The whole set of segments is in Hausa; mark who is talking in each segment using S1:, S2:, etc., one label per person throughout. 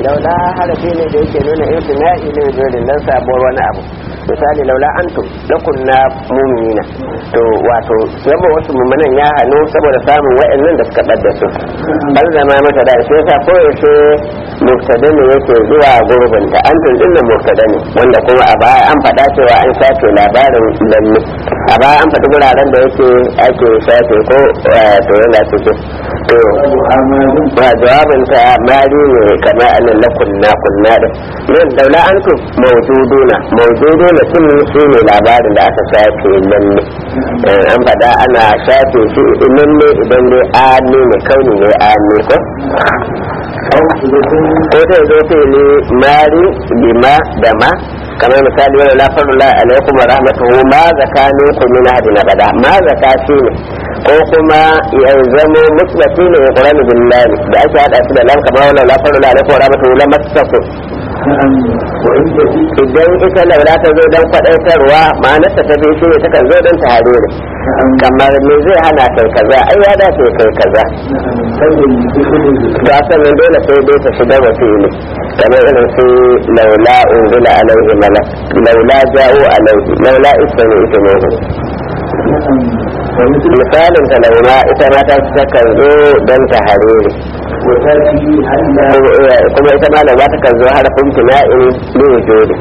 S1: laula harafi ne da yake nuna imtina'i ne dole dan sabuwar wani abu misali laula antum lakunna mu'minina to wato yabo wasu mu'minan ya hanu saboda samun wa'annan da suka ɓadda su an zama mata da shi yasa koyaushe mubtada ne yake zuwa gurbin ta antum din nan mubtada ne wanda kuma a baya an faɗa cewa an shafe labarin lalle a baya an faɗi guraren da yake ake shafe ko to yana cikin to ba jawabin ta mari ne kamar anan la kunna kunna da nan daula antum mawjuduna mawjuduna sun su ne labarin da aka shafe lalle an faɗa ana shafe shi lalle idan dai ani ne kauni ne ani ko ko zai zo fili mari bima da ma kamar misali wani lafarin la alaikum wa rahmatuhu ma zaka ne ku min hadin abada ma zaka shi ne ko kuma ya zamo mutlaki ne ya qur'ani billahi da ake hada shi da lam kamar wani lafarin la alaikum wa rahmatuhu la masaku idan ita laura ta zo don kwaɗaitarwa ma'anarta ta fi shi ne ta kan zo don ta hare ne kamar me zai hana kai kaza ai ya dace kai kaza ba sannan dole sai dai ta shiga wa fili kamar irin su laula unzila alaihi malak laula ja'u alaihi laula istani ita ne misalin ta launa ita ma ta kan zo don ta hare ne kuma ita ma launa ta kan zo harafin tuna'in ne jodi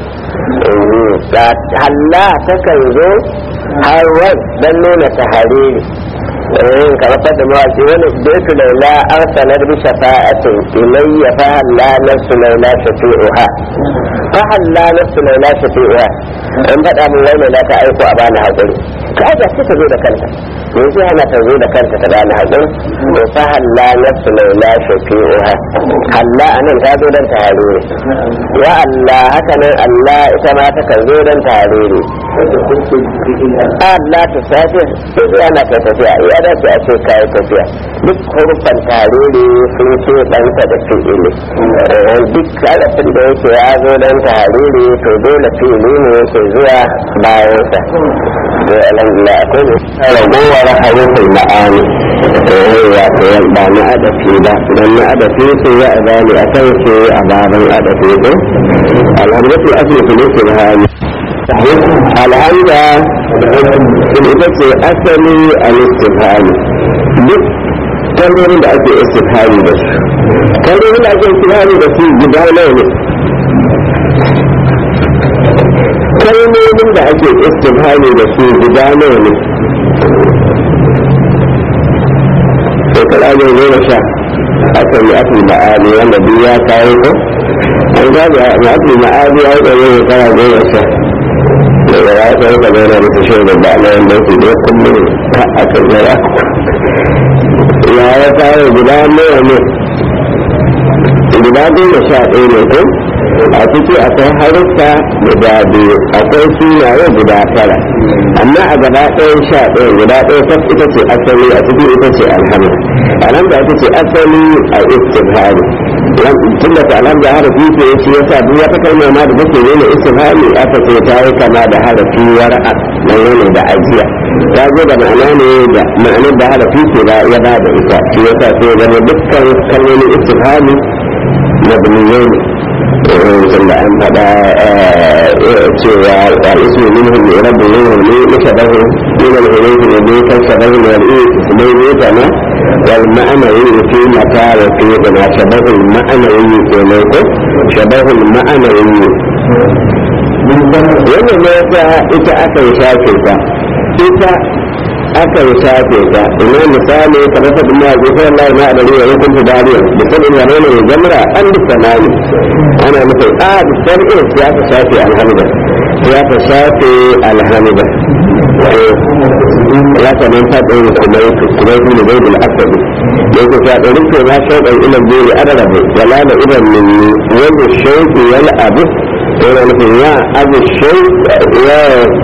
S1: halla ta kan zo har wani don nuna ta hare ne kamar fadda mawaki wani baitu laula arsalar bi shafa'atin ilayya fa halla nafsu laula shafi'uha fa halla nafsu laula shafi'uha in faɗa min wai laula ta aiko a bani haƙuri ka aika sai ta zo da kanta me zai hana ta zo da kanta ta bani haƙuri to fa halla nafsu laula shafi'uha halla anan ta zo don tare ne wa Allah haka nan Allah ita ma ta kan zo don tare ne Allah ta sace sai ana kai tafiya ya dace a ce kayi tafiya duk hurufan tarire sun ce ɗansa da fi'ili duk harafin da yake ya zo dan tarire to dole fi'ili ne yake zuwa bayansa to alhamdulillah akwai ne ragowar harufin ma'ani to wato ba na adafi ba don na adafi su ya azali a kan su a baban adafi ko alhamdulillah asali ne su hali alhamda ita ce asali a istifhami duk kalmomin da ake istifhami da su kalmomin da ake istifhami da su guda nawa ne kalmomin da ake istifhami da su guda nawa ne shekara ne goma sha aka yi afi ma'ani wanda duk ya kawo ko an gaji afi ma'ani ya yi ɗaya shekara goma sha daga ya sai ka zauna da shi da ba na yanda su da kullum ka aka zara ya ya kawo guda nawa ne guda goma sha ɗaya ne ko a ciki akwai haruffa guda biyu akwai sunaye guda tara amma a gaba ɗayan sha ɗaya guda ɗaya ta ita ce asali a ciki ita ce alhamdu alhamdu ita ce asali a istibhari tun da ta alhamdu harafi ce ya ce ya sa duk wata kalma ma da take nuna istibhari aka ce ta yi kama da harafi war'a na nuna da ajiya ta zo da ma'ana ne da ma'anar da harafi ce ba ya ba da ita shi ya sa sai zama dukkan kalmomin istibhari mabniyai ne tunda an faɗa cewa al'ismu minhu ne rabbu minhu ne mushabahu min al-huruf ne ne kan shabahu ne al-ismu ne ne kana wal ma'ana yi fi mata wa fi ma shabahu al-ma'ana yi ke ne ko shabahu al-ma'ana yi wannan ne ta ita aka yi shafe ta ita aka yi shafe ta ina misali kamar ta duniya ga sai Allah ma da ruwa ya kunta dariya da sabin ya rana ya jamra an da sanani ana nufin a da sabin ya ta shafe alhamda ya ta shafe alhamda ya ta nan ta ɗaya kuma kuma yi da baibul asabi yake ta ɗaya rufe ma shauɗan ilan jeri adarabu wala da idan min wanda shauƙi wal abu yana nufin ya abu shauƙi ya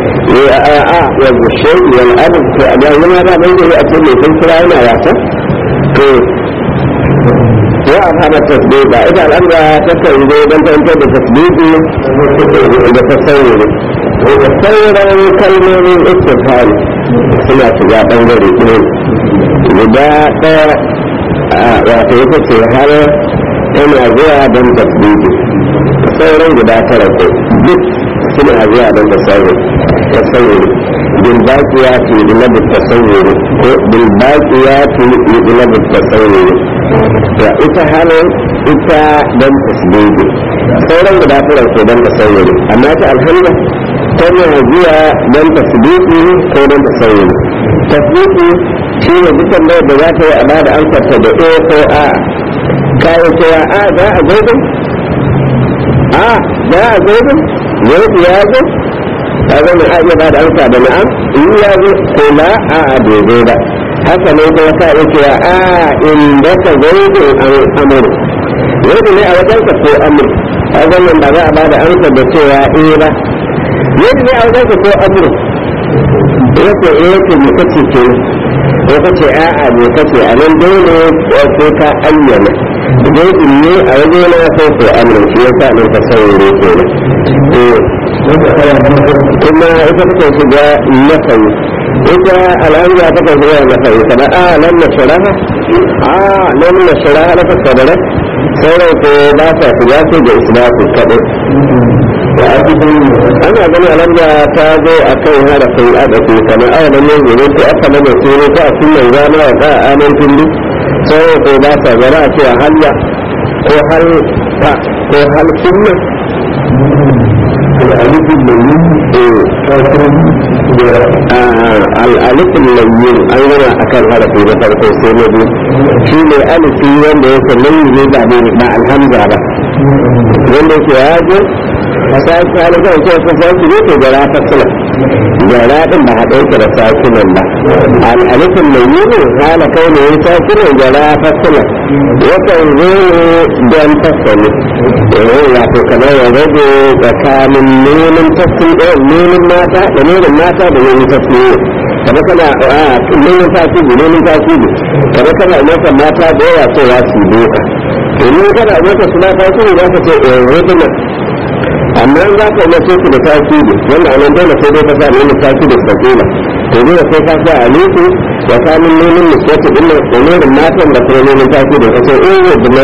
S1: والشيء والأب لما لا بين يأكل في الفرعين يعطى وأفهم التسبيب إذا الأمر تسوي بل أنت بتسبيب بتصور وتصور كلمة من استفهام سمعت يا بنجري guda ɗaya wato ita ce har tana zuwa don tasbihi sauran guda tara ko duk suna zuwa don tasawuri بالباقيات يجلب التصور بالباقيات يجلب التصور ita hannun ita don tasbihi sauran guda tara ko don tasawuri amma ta alhamda tana zuwa don tasbihi ko don tasawuri tasbihi shi ne dukkan da da za ta yi a bada amsarta da a ko a kayan cewa a za a gobe a za a gobe gobe ya zo ta zama a iya bada amsa da na'am in ya zo ko la a a daidai ba haka ne kuma ka iya cewa a in da ka gobe an amuru gobe ne a wajen ka ko amuru a zaman ba za a bada amsa da cewa eh ba gobe ne a wajen ka ko amuru yake eh yake mu kace ke ko kace a'a me kace a nan dole ko ka ayyana dai in ne a waje na ko ko amin shi yasa nan ka saurare kenan kuma ita take shiga nafayi ita alhamza ta kan shiga nafayi kada a nan na sharaha a nan na sharaha na fasabara sauran ko ba ta shiga sai da isbatu kaɗai ana gani alhamza ta zo a kan harafin adafi kamar awa da mai zuru ko aka mana suru ko a sunan zama wa ba a amin tulli sauran ko ba ta zara a cewa halla ko hal ta ko hal sunna الألف اللين الألف اللين أنا أكل هذا في ذكر السنة شيء الألف يوم يسمى لي بعد مع الهمزة wanda ke yaji sai ka ne kai ko ka sai ne ke gara ta sala gara din ba hada yake da sakinan ba al alifin mai yi hala kai ne ya sakinan gara ta sala yakan zo don tasali eh ya to kamar ya rage tsakanin neman tasiri neman mata da neman mata da neman tasiri kada kana a neman tasiri neman tasiri kada kana mata mata da yawa cewa su doka domin kada a mata suna tasiri za ka ce eh rubuna amma za ka umarce su da tasiri wanda anan dole sai dai ka sa neman tasiri da sakila to dole sai ka sa alifu ya samun neman nisbatu din da neman matan da kuma neman tasiri ka ce eh rubuna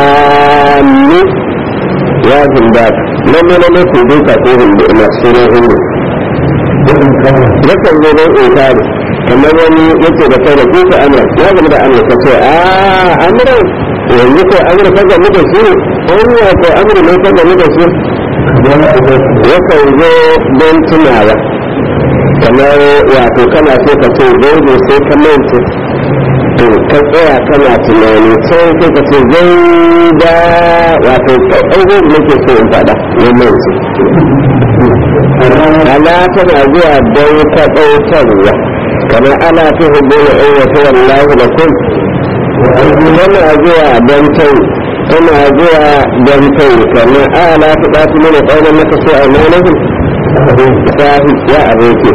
S1: ya zinda nan ne ne ku duka ko hindu na sunan hindu yakan zo don inkari kamar wani yake da kai da kuka amra ya zama da amra ka ce a amra yanzu ko amra ka gami da su hanya ko amra ne ka gami da su yakan zo don tunawa kamar wato kana so ka ce zai sai ka manta to ka tsaya kana tunani sai sai ka ce zai da wato ɗauko da nake so in faɗa wannan su ala tana zuwa don ka ɗaukarwa kamar ana ta hudu da ɗan wata wallahu da kun tana zuwa don tai tana zuwa don tai kamar ala ta ɗafi mana ɗaunar maka so a nanahun sahi ya aboke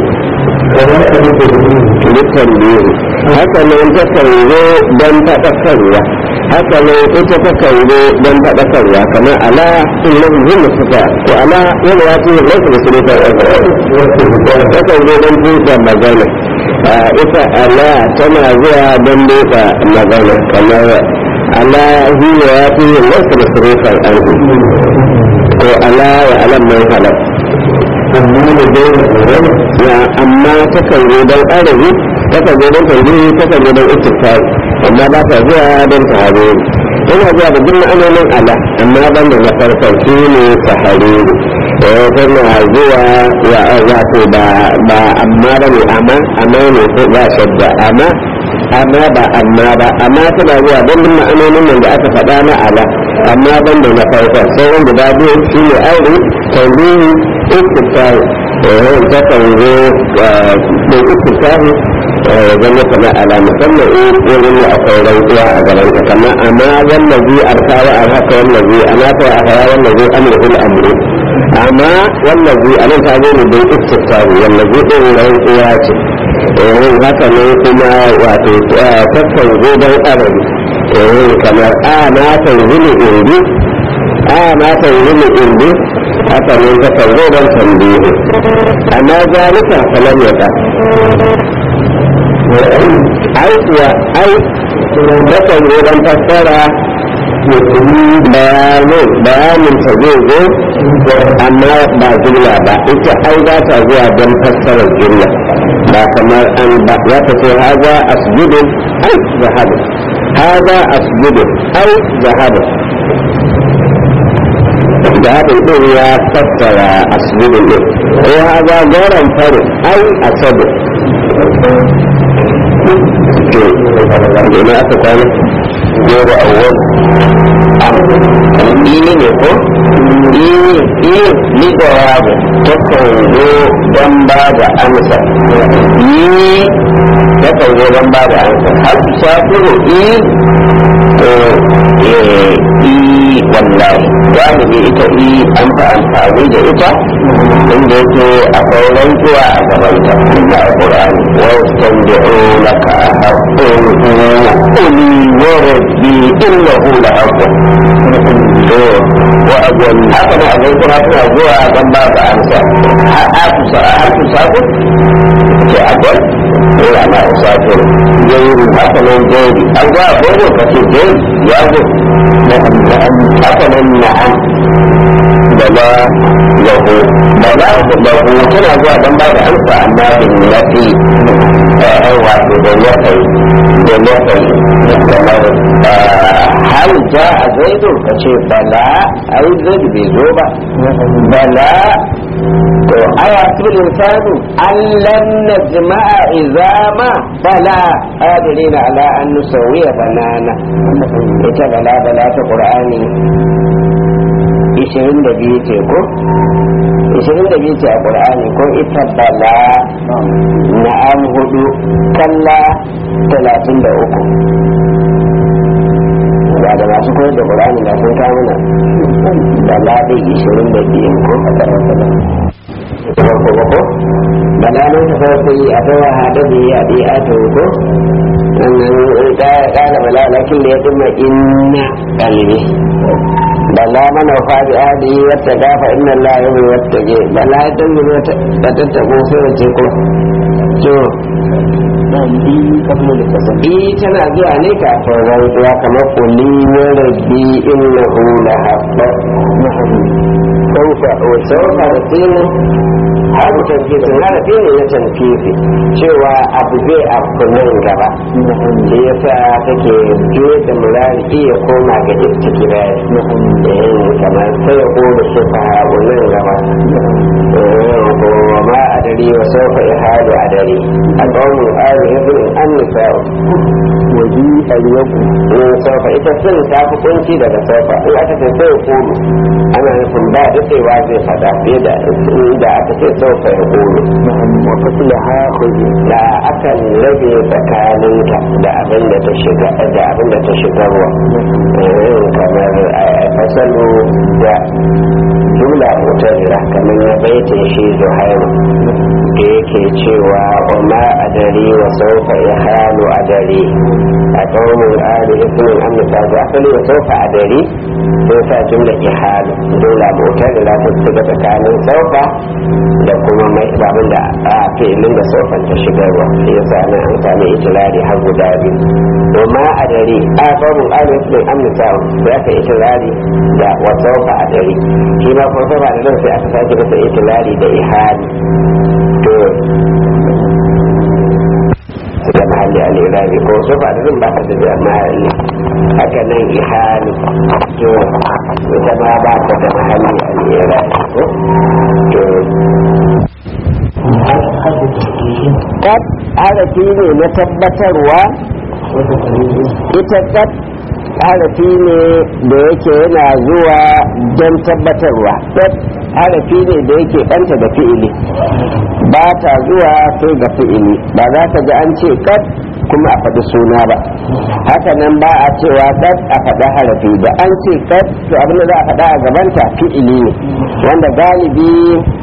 S1: dukkan biyu haka nan ta kanzo don faɗakarwa haka nan ita ta kanzo don faɗakarwa kamar ala sun nan zuma suka ko ala yana ya ce laifin da su ne ta ta kanzo don tuta magana ita ala tana zuwa don tuta magana kamar ala hiya ya ce laifin da su ne ta ko ala wa alam mai halar amma da dole ya amma ta kan zo don arabi ta kan zo don tambayi ta kan zo don istifari amma ba ta zuwa don tahariri yana zuwa da duk ma'anonin ala amma ban da na farkon shi ne tahariri eh tana zuwa ya wato ba ba amma ba ne amma amma ne ko ba shadda amma amma ba amma ba amma tana zuwa don duk ma'anonin nan da aka faɗa na ala amma ban da na farkon sauran guda biyu shi ne aure tambayi istifari eh ta kan zo da istifari zama kama ala musamman in wurin da akwai rantsuwa a gaban ka kama amma wannan zai arkawa a haka wannan zai ana ta a haya wannan zai amurhul amru amma wannan zai a nan ta zo ne don istifari wannan zai ɗin rantsuwa ce yin haka ne kuma wato tattan zo don arabi kamar a na tanzili indi a na tanzili indi haka ne ta kan zo don tambihi amma zalika kalam ya ta ai kuwa ai takan zo don fassara bayanin bayanin ta zai zo amma ba jumla ba ita ai za ta zuwa don fassarar jumla ba kamar an ba ya ta ce haza asjudu ai zahabu haza asjudu ai zahabu zahabin din ya fassara asjudu din ko haza goron faru ai asabu to ina aka kwana goro awwal ini ne ko ini ini ni jawabu takan zo don ba da amsa ini takan zo don ba da amsa har su shafiro i to i wallahi galibi ita i an fa amfani da ita inda yake akwai rantsuwa a gabanta da alƙur'ani wasu tanbi'unaka a haƙƙun uli wa rabbi innahu la haqqun to wa abun haka ne abin kuma suna zuwa don ba da amsa a ku sa a ku sa ku ce abun ina ma sa ku yayi haka ne yayi an ga gogo ka ce yayi ya go haka ne na'am da la lahu da la lahu tana zuwa don ba da amsa amma bin nafi ai wato da nafi da nafi kamar hal ja a zaidu ka ce bala ai zaidu bai zo ba bala to aya tul insanu allan najma'a izama bala qadirina ala an nusawiya banana ita bala bala ta qur'ani 22 ce ko 22 ce a qur'ani ko ita bala na'am hudu kalla 33 ba da masu koyar da Qur'ani da sun kawo mana da laɗi ishirin da biyu ko a ƙarar da farko ba ko da lanar ta farko yi a tawa haɗa da yi a ɗi a ta ko sannan ƙara malalakin da ya ɗuma inna ƙalbi bala mana fadi adi wata gafa inna Allah ya bai wata ge bala ya dangi wata tattabo sai wace ko to i tana zuwa ne kafin rantsuwa kamar kuli ya rabbi innahu la habba sauka o sauka da tsini har tanfifi na rabi ne na tanfifi cewa abu zai abu nan gaba da ya sa take juya da murari iya koma ga istikirari kamar sai ya kore su fa nan gaba ko ma a dare wa sauka ya hadu a dare a ƙaunin ari ibn an nisa'u waji a yaku sauka ita sun ta fi kunci daga sauka in aka ce sai ya kulu ana nufin ba daɗewa zai faɗa fiye da inda aka ce sauka ya kulu wa fasila ha kuzi da akan rage tsakaninta da abin da ta shiga da abin da ta shigarwa kamar fasalu da jumla mutajira kamar na baitin shi zuhairu da yake cewa wa ma adari wa saufa ya halu adari a ƙaunin ali ismin amsa da asali wa saufa adari sai sa jumla ihalu jumla mutajira ta shiga tsakanin saufa da kuma mai babin da a filin da saufan ta shigarwa shi yasa nan an sami itilari har guda biyu wa ma adari a ƙaunin ali ismin amsa da aka itilari da wa saufa adari shi ma kuma saufa da nan sai aka sake masa itilari da ihali to da mahalli al'irabi ko su ba da ba ta da mahalli haka nan ihali to ita ma ba ta da mahalli al'irabi ko to kat harafi ne na tabbatarwa ita kat harafi ne da yake yana zuwa don tabbatarwa kat harafi ne da yake ɗanta da fi'ili ba ta zuwa sai ga fi'ili ba za ka ga an ce kat kuma a faɗi suna ba haka nan ba a cewa kat a faɗi harafi da an ce kat to abin da za a faɗa a gabanta fi'ili ne wanda galibi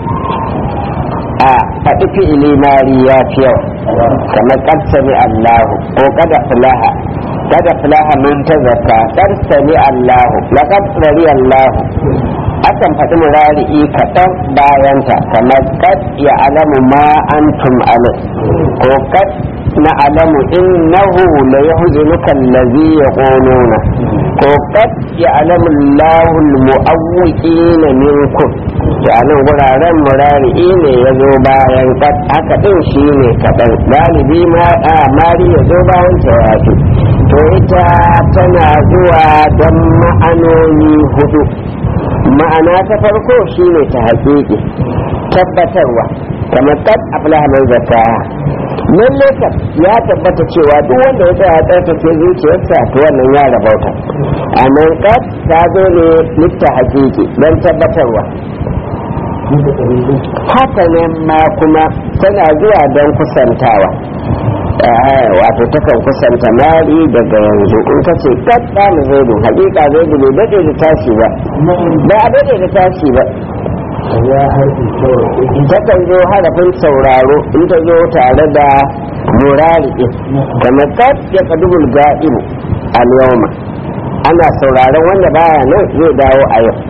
S1: a faɗi fi'ili mari ya fi yau kamar kad sami Allahu ko kada fulaha kada fulaha man ta zaka kad sami Allahu laqad sami Allahu akan faɗi murari'i kaɗan bayanta kamar kad ya alamu ma antum alai ko kad نعلم إنه ليحزنك الذي يقولون وقد يعلم الله المؤوئين منكم يعني wuraren murari'i ne ya zo bayan haka ɗin shi ne kaɗan galibi ma a mari ya zo bayan tawafi to ita tana zuwa don ma'anoni hudu ma'ana ta farko shine ta haƙiƙi tabbatarwa kamar kad aflaha mai zakka lalle kam ya tabbata cewa duk wanda ya tsaya tsarkake zuciyarsa to wannan ya rabauta amma kad ta zo ne litta haƙiƙi don tabbatarwa haka nan ma kuma tana zuwa don kusantawa wato takan kusanta mari daga yanzu in ka ce kadda mu zaidu hakika zaidu bai daɗe da tashi ba ba a daɗe da tashi ba takan zo harafin sauraro in ta zo tare da murari kamar kad ya kadubul ga'ibu al yawma ana sauraron wanda baya nan zai dawo a yau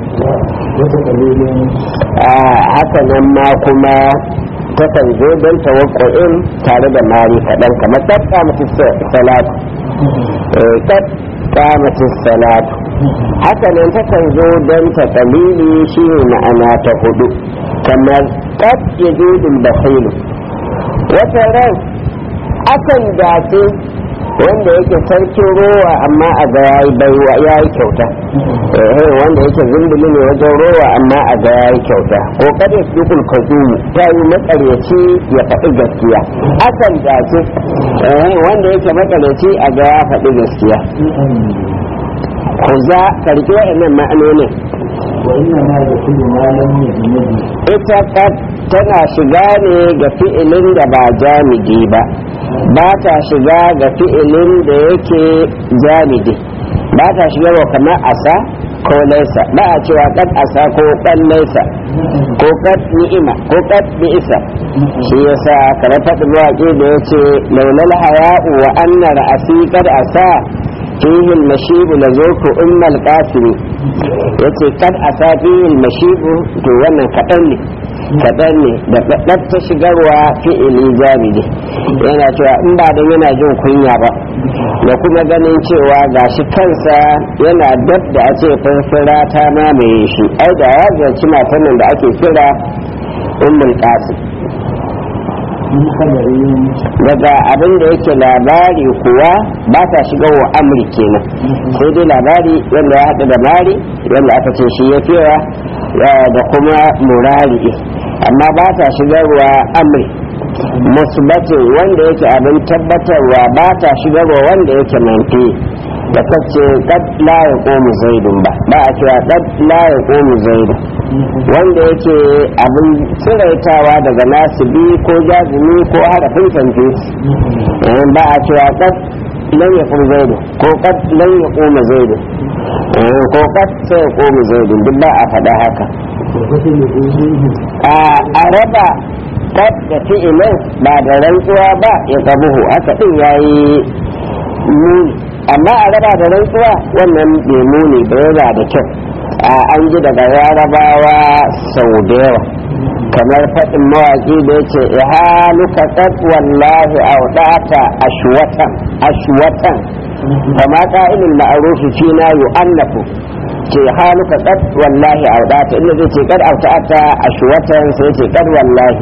S1: haka nan ma kuma takan zo don tawakku'in tare da mari kaɗan kamar kad kamata salatu kad kamata salatu haka nan takan zo don ta kalili shi ne ma'ana ta hudu kamar kad ya judul basilu wata ran akan dace wanda yake sarkin rowa amma a ga yayi baiwa yayi kyauta eh wanda yake zumbuli ne wajen rowa amma a ga yayi kyauta ko kada dukul kazumu ta yi makaryaci ya faɗi gaskiya akan dace eh wanda yake makaryaci a ga ya faɗi gaskiya ku za karki waɗannan ma'anonin ita tana shiga ne ga fi'ilin da ba jamidi ba ba ta shiga ga fi'ilin da yake jamidi ba ta shiga wa kamar asa ko laisa ba a cewa kad asa ko kan laisa ko kad ni'ima ko kad bi'isa shi yasa kamar faɗin mawaƙi da yace laulal haya'u wa anna ra'asi kad asa fihi al-mashibu lazuku ummal qasimi yace kad asa fihi al-mashibu to wannan kaɗan ne kaɗan ne da ɗaɗɗar ta shigarwa fi'ili jamidi yana cewa in ba don yana jin kunya ba da kuma ganin cewa gashi kansa yana dab da a ce farfara ta mamaye shi ai da ya zarci matan nan da ake kira ummul qasim daga abin da yake labari kuwa ba ta shiga wa amri kenan sai dai labari wanda ya haɗu da mari wanda aka ce shi ya fiya da kuma murari amma ba ta shigarwa amri musbatin wanda yake abin tabbatarwa ba ta shigarwa wanda yake manfi da kace kad la ya komu zaidun ba ba a cewa kad la ya komu zaidun wanda yake abin tsiraitawa daga nasibi ko jazumi ko harafin tanfi ba a cewa kad lan ya kuma zaidu ko kad lan ya koma zaidu ko kad sai ya koma zaidu duk ba a faɗa haka a raba kad da fi'ilin ba da rantsuwa ba ya kabuhu haka din yayi muni amma a raba da rantsuwa wannan bai muni ba yana da kyau an ji daga yarabawa sau da yawa kamar faɗin mawaƙi da ya ce ihaluka qad wallahi awdata ashwatan ashwatan kama qa'ilul ma'ruf fina yu'annafu ce haluka qad wallahi awdata inda zai ce qad awdata ashwatan sai ce qad wallahi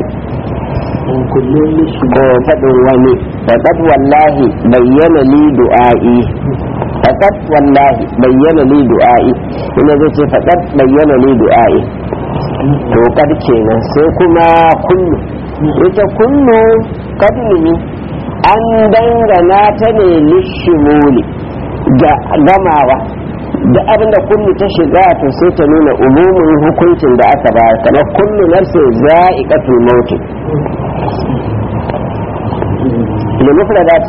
S1: ko faɗin wani faqad wallahi bayyana li du'a'i faqad wallahi bayyana li du'a'i inda zai ce faqad bayyana li du'a'i to kad kenan sai kuma kullu ita kullu kadnimi an dangana ta ne lishimuli ga gamawa da abin da kullu ta shiga to sai ta nuna umumin hukuncin da aka ba kamar kullu nafsi za'iqatul maut limufradati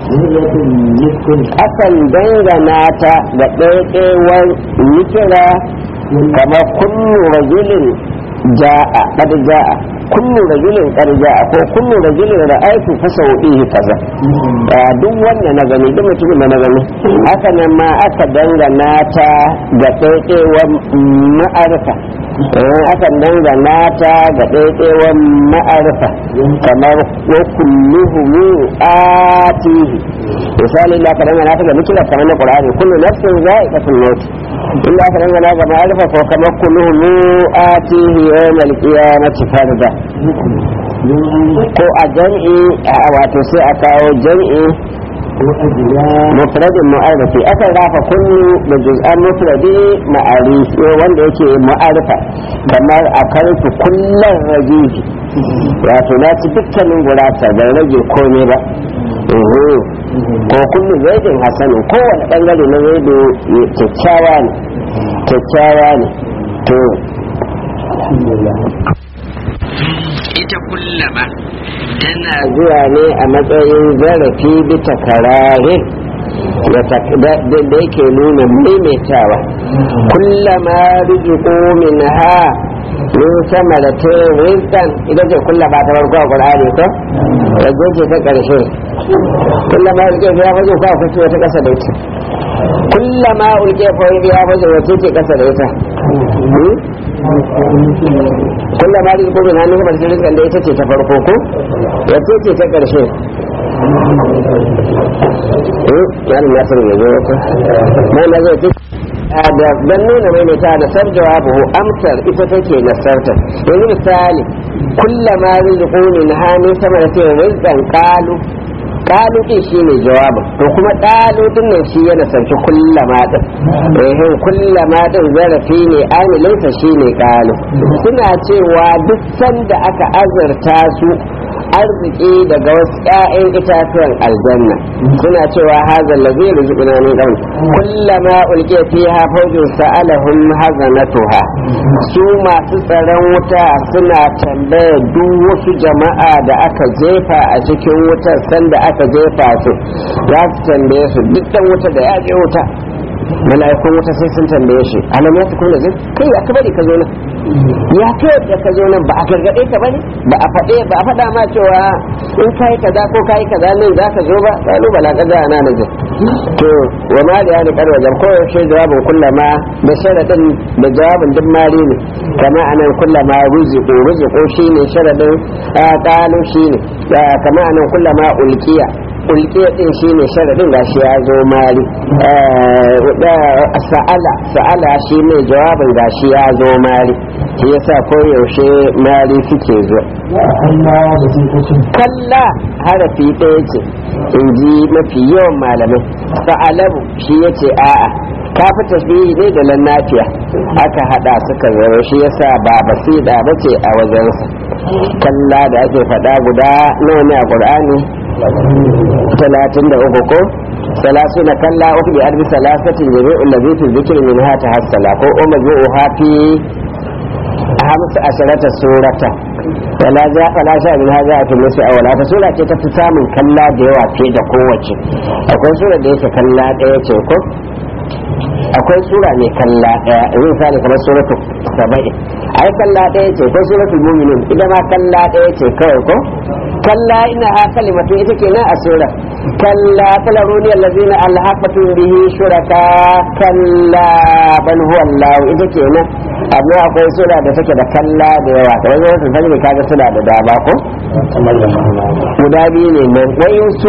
S1: akan dangana ta ga ɗaiɗaiwar nikira kamar kullu rajulin ja'a qad ja'a kullu rajulin qad ja'a ko kullu rajulin ra'aytu fa sawihi kaza duk wanda na gani duk mutumin da na gani haka nan ma aka dangana ta ga ɗaiɗaiwar ma'arifa akan dangana ta ga ɗaiɗaiwan ma'arifa kamar wa kulluhum atihi misali da aka dangana ta ga mikila kamar na qur'ani kullu nafsin za'iqatul maut inda aka dangana ga ma'arifa ko kamar kulluhum atihi yawmal qiyamati farda ko a jam'i wato sai a kawo jam'i mufradin mu'arifi akan rafa kullu da juz'an mufradi ma'arifi wanda yake mu'arifa kamar a karfi kullum rajihi wato na ci dukkanin gurasa bai rage komai ba ko kullu zaidin hasanin kowane bangare na zaidu kyakkyawa ne kyakkyawa ne to
S2: ita kullama
S1: tana zuwa ne a matsayin zarafi bisa kararin da yake nuna maimaitawa kullama rizqu min ha min sama da ta rizqan idan ce kullama ta farko a qur'ani ko wajen ce ta karshe kullama rizqu ya fajo ko akwai wata kasa da ita kullama ulke fa ya fajo wace ce kasa da ita kullum ma rizqu min hannun kamar cikin rizqan da ita ce ta farko ko wace ce ta karshe eh yan nasir ne zo ko mai na zai da dan nuna mai mai ta da sar jawabu amsar ita take nasarta yanzu misali kullama rizqu min hannun sama da cikin rizqan qalu kalu din shi ne jawabin to kuma kalu din nan shi yana sarki kullama din eh kullama din zarafi ne amilinsa shi ne kalu suna cewa duk sanda aka azurta su arziki daga wasu ƴaƴan itatuwan aljanna suna cewa hazal ladhi rizquna min qabl kullama ulqiya fiha fawjun sa'alahum hazanatuha su masu tsaron wuta suna tambaya duk wasu jama'a da aka jefa a cikin wutar sanda aka jefa su za su tambaye su duk dan wuta da ya je wuta mala'ikun wuta sai sun tambaye shi alam ya tukuna zai kai ya kabari ka zo nan ya kai da ka zo nan ba a gargaɗe ka bane ba a faɗe ba a faɗa ma cewa in kai kaza ko kai kaza nan za ka zo ba kalu bala kaza ana nazar to wa ma da yani kar wajen ko yaushe jawabin kullama da sharadin da jawabin duk mari ne kama anan kullama ruziqu ruziqu shine sharadin qalu shine kama anan kullama ulqiya ulqiya din shine sharadin gashi ya zo mari sa'ala sa'ala shine jawabin gashi ya zo mari shi yasa ko yaushe mari suke zo kalla harafi ɗaya ce in ji mafi yawan malamai sa'alabu shi yace a'a ka fi tasbihi ne da lannafiya aka hada suka zama shi yasa ba basida bace a wajensa kalla da ake faɗa guda nawa ne a qur'ani talatin da uku ko salasu na kalla uku bi arbi salasatin jami'ul ladhi fi dhikri min ha tahassala ko umajmu'u hafi hamsa asharata surata wala za wala sha min hadha fi nasu awala ta sura ce ta fi samun kalla da yawa fiye da kowace akwai sura da yake kalla daya ce ko akwai sura mai kalla daya in misali kamar suratul saba'i ai kalla daya ce ko suratul mu'minun ita ma kalla daya ce kawai ko kalla ina ha kalimatu ita kenan a sura kalla talaruni allazina alhaqatu bihi shuraka kalla bal huwa allah ita kenan amma akwai sura da take da kalla da yawa kamar suratul fajr kaga suna da dama ko guda biyu ne nan wayin su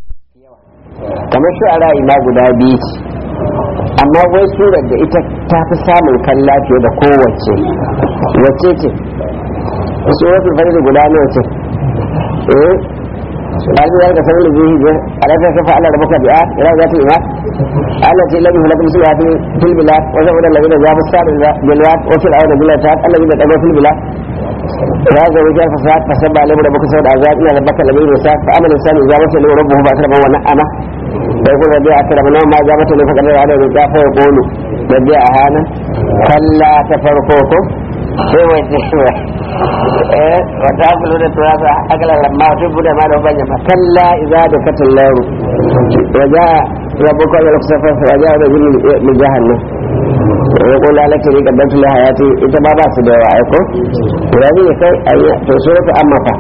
S1: kamar shu'ara ma guda biyu amma wai surar da ita ta fi samun kalla fiye da kowace wacce ce suratul fajr guda nawa ce eh قالوا ذلك فضل به ألا كيف فعل ربك بآت إلى ذات الإمات التي لم يهلك مثلها في البلاد وزود الذين جابوا السار بالواد وفرعون بالأوتاد الذين تقوا في البلاد وهذا رجال فساد فسبع عليهم ربك سوى العذاب إن ربك لبين وساد فأما الإنسان إذا وصل له ربه فأكرمه ونعمه ويقول ربي أكرمنا ما جابت له فقد عليه رجاء فيقول ربي أهانا كلا تفرقوكم sai wace eh wata akulu da turasa akala lamma to bude ma da banya fa kalla idza da katal laru waja rabbuka ya laksafa waja da jin min jahannam ya kula laka ni kaddatu la hayati ita ba ba su da yawa aiko rabi ne kai ayya to suratu amma fa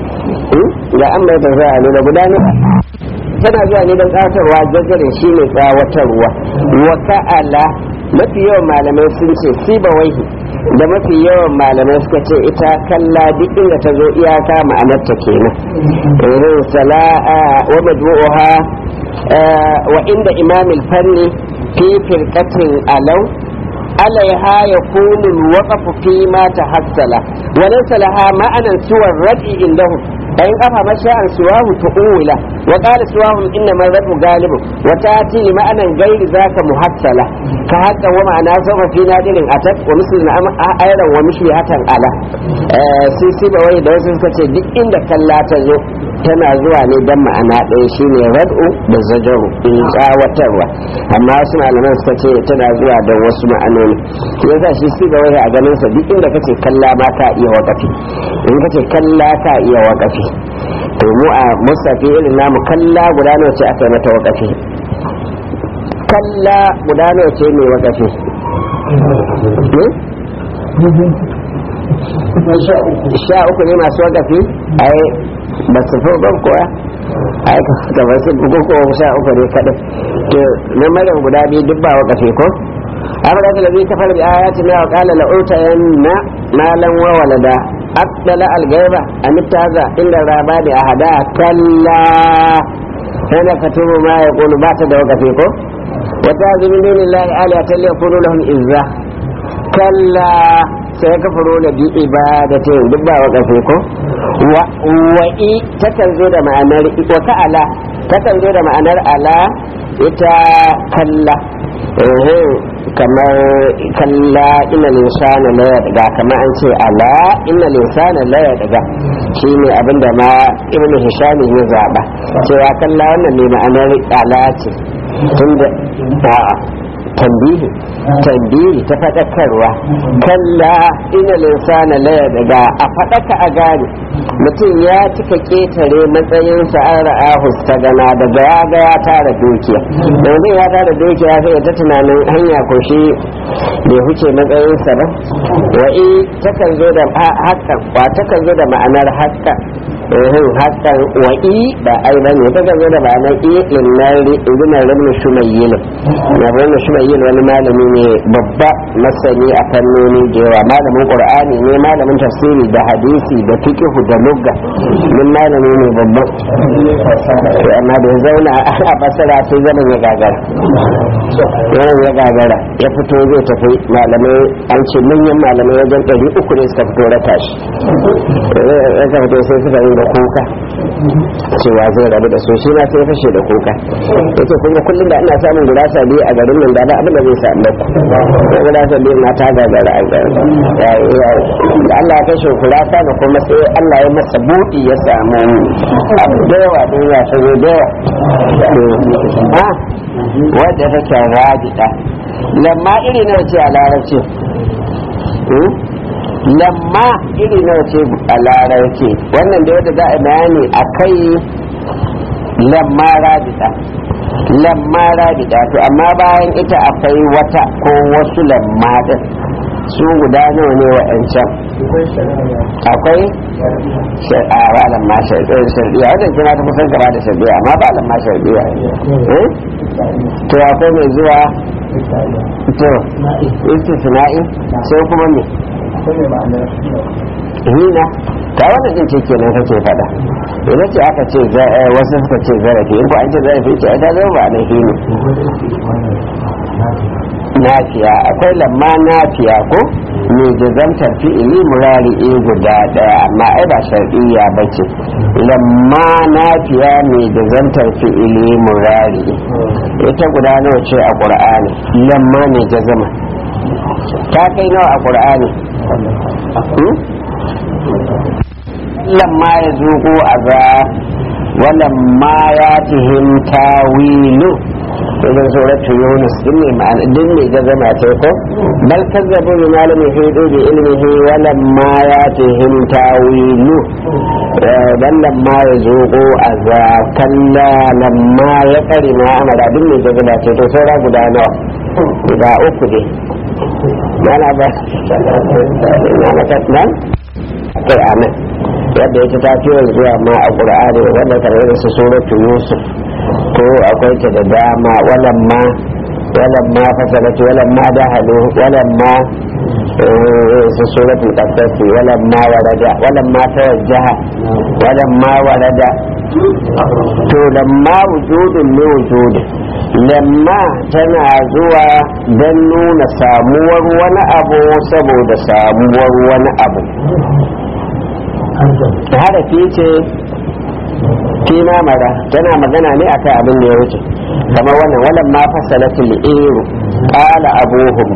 S1: ga amma ta za a nuna gudanar tana zuwa ne don tsawatarwa jajjarin shi ne tsawatarwa wa ka'ala mafi yawan malamai sun ce siba waihi da mafi yawan malamai suka ce ita kalla duk inda ta zo iyaka ma'anarta kenan irin sala'a wa majmu'uha wa inda imamil fanni fi firqatin alau عليها يكون الوقف فيما تحصل وليس لها معنى سوى الردء عندهم فإن أفهم شيئا سواه تؤوله وقال سواهم إنما الردء غالب وتأتي لمعنى غير ذاك محصلة كهذا ومعنى سوف في نادر أتت ومثل أيضا ومشبهة على سيسي بوي دوسي سكتي دي إن كلا تزو tana zuwa ne don ma'ana ɗaya shine rad'u da zajaru in tsawatarwa amma wasu malaman suka ce tana zuwa da wasu ma'anoni ya sa shi su wai a ganin sa duk inda kace kalla ma ka iya wakafi in kace kalla ka iya wakafi to mu a musafi irin namu kalla guda nawa ce aka yi mata wakafi kalla guda nawa ce mai wakafi sha uku ne masu wakafi ai ba su fi ban kuwa ai ka ba su bugu ko sha uku ne kaɗai to na maryam guda biyu duk ba wakafi ko أمر الذي كفر بآياتنا وقال لأوتين مالا وولدا أطلع الغيب أم اتخذ إلا الرهبان أحدا كلا هنا كتب ما يقول بات وكفيكم وتعذ من دون الله آلهة ليكونوا لهم إزة كلا سيكفرون بعبادتهم دبا وكفيكم wa'i takan zo da ma'anar wa ka'ala takan zo da ma'anar ala ita kalla kamar kalla ina linsana la ya daga kamar an ce ala ina linsana la ya daga shi ne abinda ma ibn hisham ya zaba cewa kalla wannan ne ma'anar ala ce tunda a'a tambihi tambihi ta faɗakarwa kalla ina linsana la ya daga a faɗaka a gane mutum ya cika ketare matsayinsa an ra'ahu ta gana daga ya ga ya tara dukiya yanzu ya tara dukiya sai ta tunanin hanya ko shi bai huce matsayinsa ba wa'i takan zo da hakan wa takan zo da ma'anar hakan ehin hakan wa'i ba ai ba ne takan zo da ma'anar i linnari ibn rabin shumayyil na rabin shumayyil wani malami ne babba masani a fannoni da yawa malamin qur'ani ne malamin tafsiri da hadisi da fiqh da lugga min malami ne babba amma da ya zauna a basara sai zaman ya gagara yawan ya gagara ya fito zai tafi malamai an ce manyan malamai wajen ɗari uku ne suka fito rata shi ya fito sai suka yi da kuka cewa zai rabu da su shi ma sai fashe da kuka yake kuma kullum da ina samun gurasa biyu a garin nan da ba abin da zai samu ko gurasa biyu na ta gagara a garin da Allah ya kashe gurasa da kuma sai Allah ya masa buɗi ya samu abu da yawa don ya shigo da yawa wadda take rabita lamma iri nawa ce a larabci lamma iri nawa ce a larabci wannan da wadda za a bayani a kai lamma rabita lamma rabita to amma bayan ita akwai wata ko wasu lamma din su guda nawa ne wa'ancan akwai a ba lamma shardiya wajen kina ta kusan gaba da shardiya amma ba lamma shardiya to akwai mai zuwa to istisna'i sai kuma me hina ta wannan din ce kenan kake fada idan ce aka ce wasu suka ce zarafi in ko an ce zarafi ce ta zama ba na hini nafiya akwai lamma nafiya ko mai jazantar fi'ili murari guda daya amma ai ba shar'iyya ba ce lamma nafiya mai jazantar fi'ili murari ita guda nawa ce a ƙur'ani lamma mai jazama ta kai nawa a ƙur'ani lamma ya zuƙo a za walamma ya tihim tawilu idan suratu yunus din ne ma'ana din ne ga zama ta ko bal kazzabu bi malami hidu bi ilmihi wa lamma yatihim tawilu dan lamma yazuqu azakalla lamma ya kari ma amara din ne ga zama ta to saura guda nawa guda uku ne mana ba mana katnan kai amin yadda yake ta fiye zuwa ma a ƙur'ani wanda kamar da su suratu yusuf ko akwai ta da dama walamma walamma fasalatu walamma dahalu walamma su suratul qasas walamma warada walamma tawajjaha walamma warada to lamma wujudun ne wujudin lamma tana zuwa don nuna samuwar wani abu saboda samuwar wani abu harafi ce kina mara tana magana ne akan abin da ya wuce kamar wannan walan ma fasalatul iru qala abuhum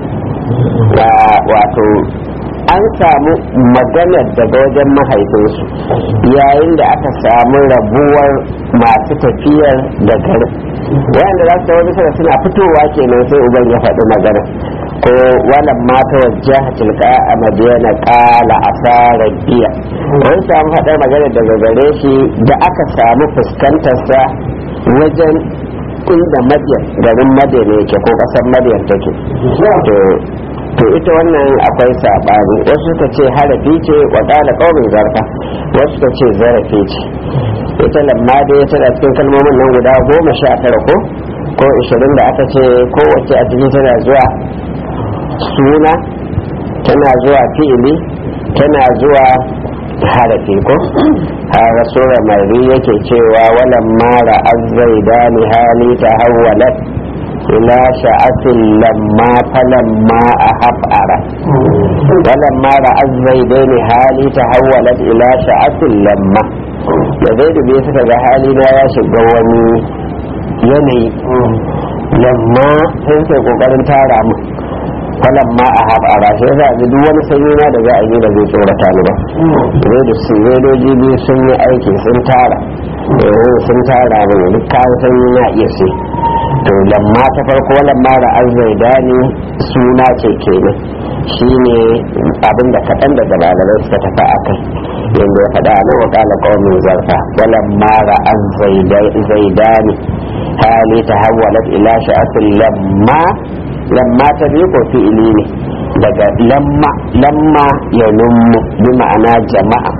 S1: wato an samu maganar daga wajen mahaifinsu yayin da aka samu rabuwar masu tafiyar da garin wayanda za su tawo bisa suna fitowa kenan sai uban ya faɗi magana ko walan mata wajja tilka a madiyana kala asara biya an samu faɗar magana daga gare shi da aka samu fuskantarsa wajen inda madiyan garin madiyan yake ko ƙasar madiyan take to ita wannan akwai saɓani wasu suka ce harafi ce wa ƙala ƙaumin zarfa wasu suka ce zarafi ce ita lamma dai tana cikin kalmomin nan guda goma sha tara ko ko ishirin da aka ce kowace a cikin tana zuwa suna tana zuwa fi'ili tana zuwa harafi ko har sura mari yake cewa walan mara azzaidani hali ta hawwalat ila sha'atin lamma falamma a haf'ara walan mara azzaidani hali ta hawwalat ila sha'atin lamma da zai dube suka ga hali na ya shiga wani yanayi lamma sai sai kokarin tara mu falan ma a haɓara shi yasa ga duk wani sanyi na da za a yi da zai tsorata ni ba zai da su redoji biyu sun yi aiki sun tara sun tara mana duk kayan sanyi na iya sai to lamma ta farko lamma da azzaida ne suna ce kenan shine abin da kaɗan daga malamai suka tafi a kai yadda ya faɗa na wa ƙala ƙaumin zarfa walamma da azzaida ne hali ta hawwalat ila sha'atin lamma lamma ta biyu ko fi'ili ne daga lamma lamma ya nummu bi ma'ana jama'a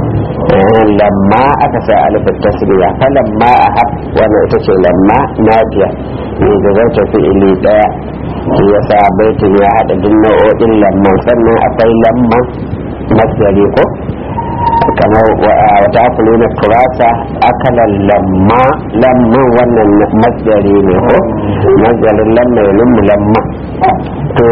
S1: lamma aka sa alifin tasriya fa lamma a haf wannan ita ce lamma nafiya ne da zai fi'ili daya shi ya sa baitin ya haɗa duk nau'o'in lamman sannan akwai lamma masgari ko kamar wata akulu na turasa akalan lamma lamman wannan masgari ne ko masgarin lamma ya lummu lamma to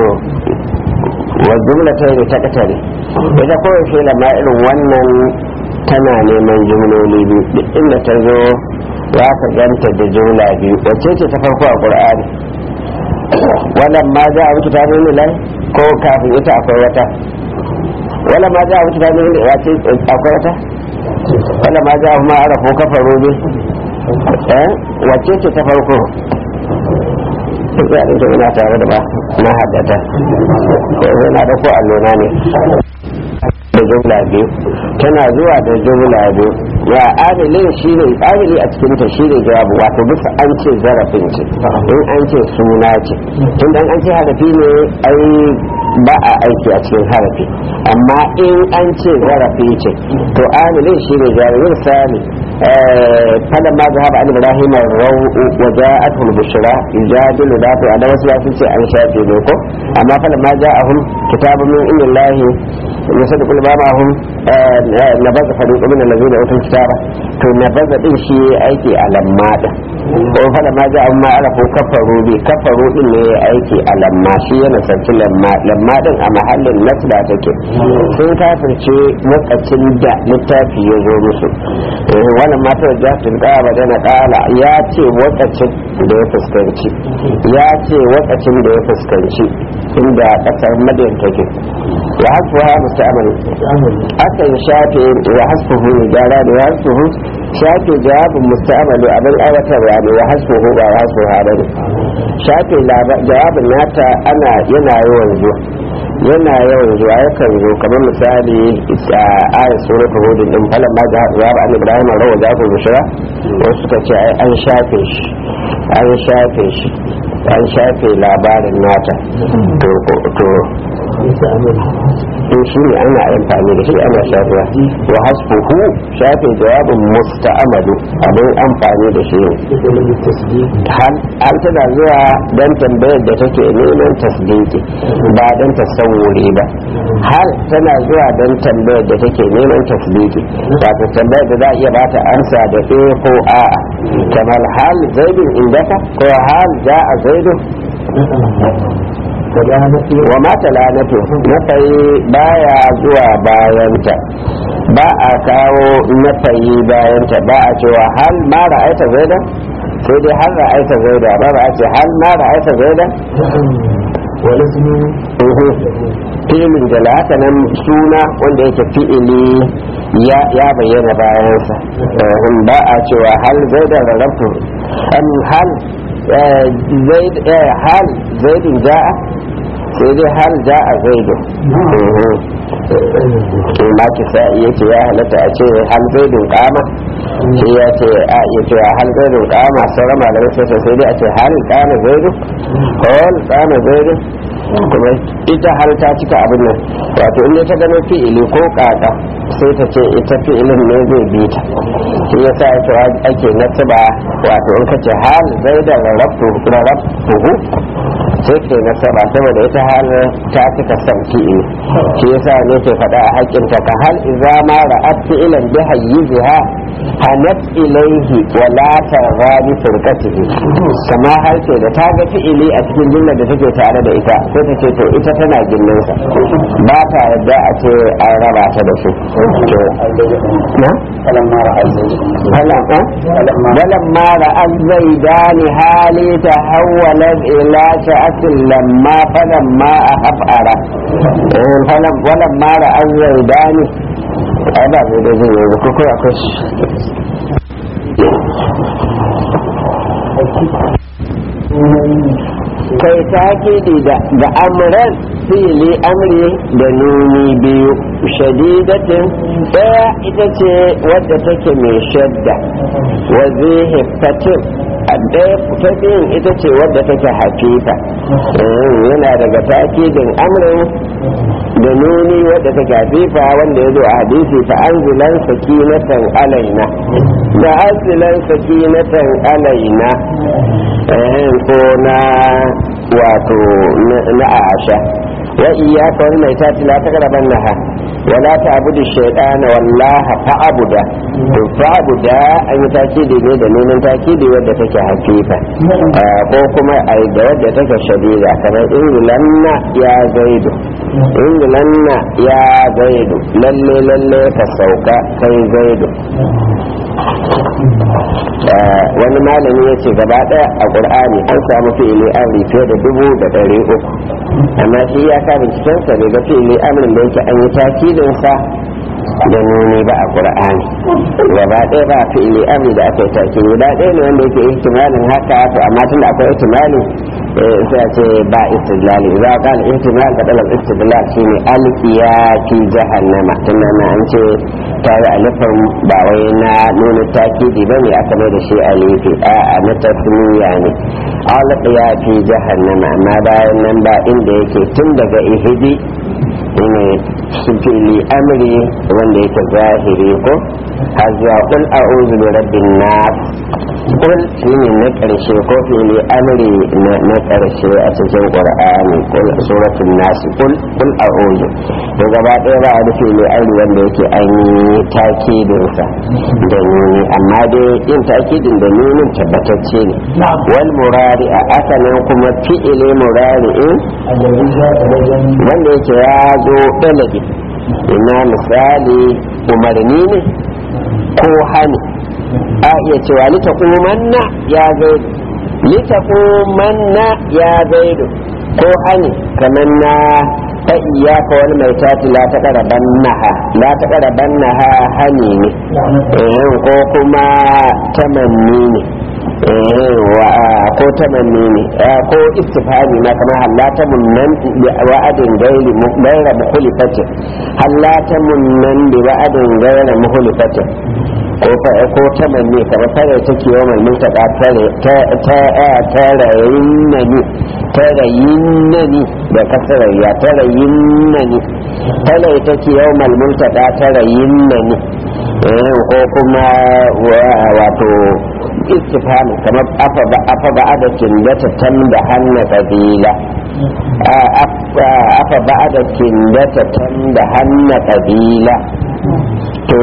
S1: wa jumla ta yi ta katare ita kawai shi lamma irin wannan tana neman jumloli biyu duk inda ta zo za ka ganta da jumla biyu wacce ce ta farko a qur'ani wannan ma za a wuce ta lai ko kafin ita akwai wata wala ma za a wuce tabi inda ya ce akwai wata wala ma za a kuma ara ko kafa robe eh wacce ce ta farko duk ya ɗin ina tare da ba na haddata ko zai na da ko allona ne da jumla biyu tana zuwa da jumla biyu ya adalin shi ne adali a cikin ta shi ne jawabu wato bisa an ce zarafin ce in an ce suna ce tun dan an ce harafi ne ai ba a aiki a cikin harafi amma in an ce zarafi ce to adalin shi ne jawabu misali فلما ذهب عن ابراهيم الروء وجاءته البشرى يجادل ذاته على وسوى سنتي عن شافي دوكو اما فلما جاءهم كتاب من عند الله يصدق ما معهم نبذ فريق من الذين اوتوا الكتاب to nabaza din shi aiki a lamma din ko fada ma ja amma arafu kafaru bi kafaru din ne aiki a lamma shi yana sarki lamma lamma din a mahallin nasba take sun kafirce lokacin da littafi ya zo musu wannan matar jatin da ba na kala ya ce lokacin da ya fuskanci ya ce lokacin da ya fuskanci inda kasar madiyan take wa hasbuha musta'mal akan shafe wa hasbuhu gyara da wa hasbuhu shafe jawabin musta'malu abin aiwatarwa ne wa hasbuhu ba wa hasbuha ba ne shafe jawabin nata ana yana yawan zuwa yana yawan zuwa yakan zo kamar misali a ayat suratul hud din falan ma jawab an ibrahim rawa da ku bushra wasu suka ce ai an shafe shi an shafe shi an shafe labarin nata to to to shi ne ana amfani da shi ana shafiya wa hasbuhu shafe jawabin musta'amalu abin amfani da shi hal an tana zuwa don tambayar da take neman tasdiki ba don tasawuri ba hal tana zuwa don tambayar da take neman tasdiki wato tambayar da za a iya bata amsa da e ko a kamar hal zaidun indaka ko hal ja'a zaidun wa mata lanatu nafayi baya zuwa bayanta ba a kawo nafayi bayanta ba a cewa hal ma ra'aita zaida sai dai hal ra'aita zaida ba ba a ce hal ma ra'aita zaida filin da haka nan suna wanda yake fi'ili ya bayyana bayansa ba a cewa hal zaida rarrabtu hal hal zaidin ja'a sai dai hal ja'a zaidu ma ki sa iya ce ya halatta a ce hal zaidun kama shi ya ce a iya cewa hal zaidun kama sauran malamai sai sai dai a ce hal kama zaidu hal kama zaidu kuma ita har ta cika abin nan wato in ta gano fi'ili ko kaka sai ta ce ita fi'ilin ne zai bi ta shi ya sa ake nasaba wato in ka ce hal zaidan rarrabtuhu sai ke nasaba saboda ita hal ta cika san fi'ili shi ya sa ne ke faɗa a haƙƙinta ka hal iza ma ra'at fi'ilan bi hayyiziha hanat ilaihi wa la targha bi furqatihi kama har ce da ta ga fi'ili a cikin jumlar da take tare da ita sai ta ce to ita tana gindinsa ba ta yadda a ce an raba ta da su na فلما رأى الزيدان حالي تحولت إلى شأس لما فلما أخبأر فلما رأى الزيدان هذا هو الذي يقول kai takidi da da amran fili amri da nuni biyu shadidatin daya ita ce wadda take mai shadda wa zihifatin ɗaya ta biyun ita ce wadda take hafifa yana daga takidin amrin da nuni wadda take hafifa wanda ya zo a hadisi fa anzilan sakinatan alaina da anzilan sakinatan alaina ko na wato na asha wa iyyaka wal maitati la taqraban naha wa la ta'budu shaytana wallaha fa'buda to fa'buda an yi takidi ne da neman takidi wadda take hafifa ko kuma ai da wadda take shadida kamar ingilanna ya zaidu ingilanna ya zaidu lalle lalle ka sauka kai zaidu wani malami ya ce gaba daya a ƙur'ani an samu fi'ili amri fiye da dubu da ɗari uku amma shi ya ka bincikensa ne ga fi'ili amrin da yake an yi takidinsa da nuni ba a ƙur'ani gaba ɗaya ba fi'ili amri da aka yi takidi guda ɗaya ne wanda yake ihtimalin haka to amma tun da akwai ihtimali sai a ce ba istidlali za a kala ihtimal da ɗalar istidlal shine alkiya fi jahannama tun nan an ce ta yi alifin ba wai na nuna takidi ba ne aka mai da shi alifi a na tasmiya ne alkiya fi jahannama amma bayan nan ba inda yake tun daga ihidi ne fili amri wanda yake zahiri ko har zuwa kul a'udhu bi rabbin nas kul shine na karshe ko fili amri na karshe a cikin qur'ani kul suratul nas kul kul a'udhu to gaba ɗaya ba da fili amri wanda yake an yi takidin sa da nuni amma dai yin takidin da nunin tabbatacce ne wal murari a asalin kuma fi'ili murari'in wanda yake ya zo ɗalabi ina misali umarni ne ko hani a iya cewa litakumanna ya zaidu litakumanna ya zaidu ko hani kamar na ta iyaka wani mai tati la ta ƙaraban naha la ta ƙaraban naha hani ne ko kuma tamanni ne ko ko tamanni ne ko istifhami ma kamar hallata munnan bi wa'adin gairi gaira mukhlifatin hallata munnan bi wa'adin gaira mukhlifatin ko ko tamanni kamar fara take yawan mutaka tare ta ta tarayinnani tarayinnani da kasarayya tarayinnani tare take yawan mutaka tarayinnani ko kuma wato istifhami kamar afa ba'ada kindata tam da hanna kabila afa ba'ada kindata tam da hanna kabila to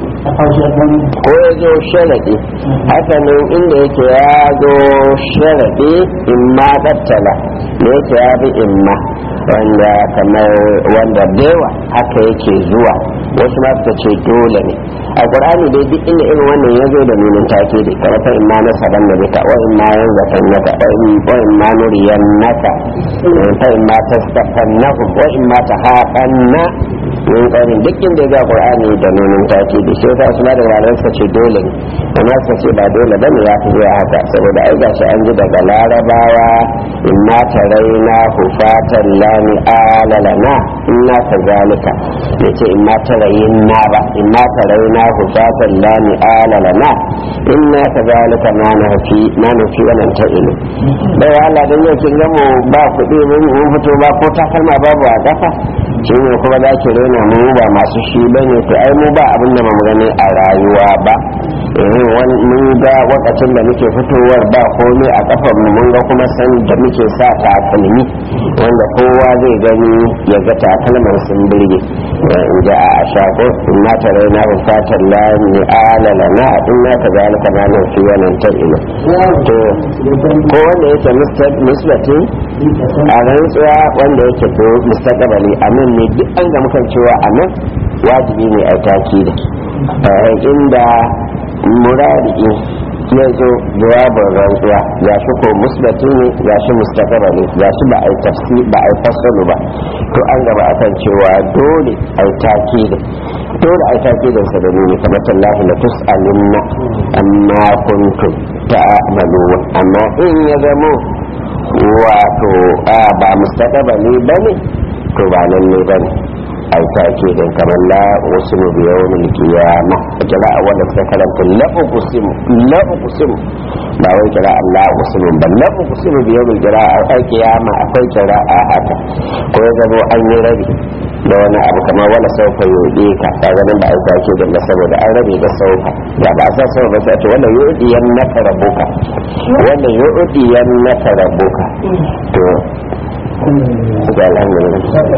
S1: ko ya zo sharaɗi hakanan inda yake ya zo sharaɗi in ma ɗattala da yake ya bi in ma wanda kamar wanda dewa haka yake zuwa wasu ma suka ce dole ne a ƙur'ani dai duk inda irin wannan ya zo da nunin take da kamar fa in ma na saban da bika wa in ma yan zafan naka wa in ma nuriyan naka fa in ma tastafannahum wa in ma tahaqqanna min ƙaunin duk inda ya ga ƙur'ani da nunin take da shi yasa su ma da ranar suka ce dole ne amma suka ce ba dole bane ya fi zuwa haka saboda ai gashi an ji daga larabawa in ma taraina hufatan lani alalana inna kazalika yace in ma tarayin na ba in ma taraina hufatan lani alalana inna kazalika ma nufi ma nufi wannan ta ilu bai Allah dan yau kin gamu ba kuɗi mun fito ba ko takalma babu a kafa shi ne kuma za ki rena mu ba masu shi bane to ai mu ba abin da mu gani a rayuwa ba mun ga wakacin da muke fitowar ba komai a kafar mu mun ga kuma san da muke sa takalmi wanda kowa zai gani ya ga takalman sun birge in ji a shago in na tare na bukatar la ni alala na in na ta gani kama nan fi wannan ta ilo to ko wanda yake musbatin a rantsuwa wanda yake to mustaqbali anan ne duk an ga mukan cewa anan wajibi ne a taki da inda murari ya zo jawabin rantsuwa ga shi ko musbati ne ga shi mustaqaba ne ga shi ba a yi tafsi ba a yi fasalu ba to an gaba akan cewa dole a yi taki da dole a yi taki da sa da ne kamar tallahi la tus'alunna amma kuntum ta'malun amma in ya zamo wato ba mustaqaba ne bane to ba nan ne bane ai take din kamar la usmu bi yawmil qiyamah kira wanda suka karanta la uqsimu la uqsimu ba wai kira Allah usmu ba la uqsimu bi yawmil qiyama akwai kira a haka ko ya zama an yi rabi da wani abu kamar wala saufa yudi ka ta ganin ba ai take din saboda an rabe da saufa ya ba sa saufa ba sai wala yudi yan naka rabuka wala yudi yan naka rabuka to ga alhamdulillah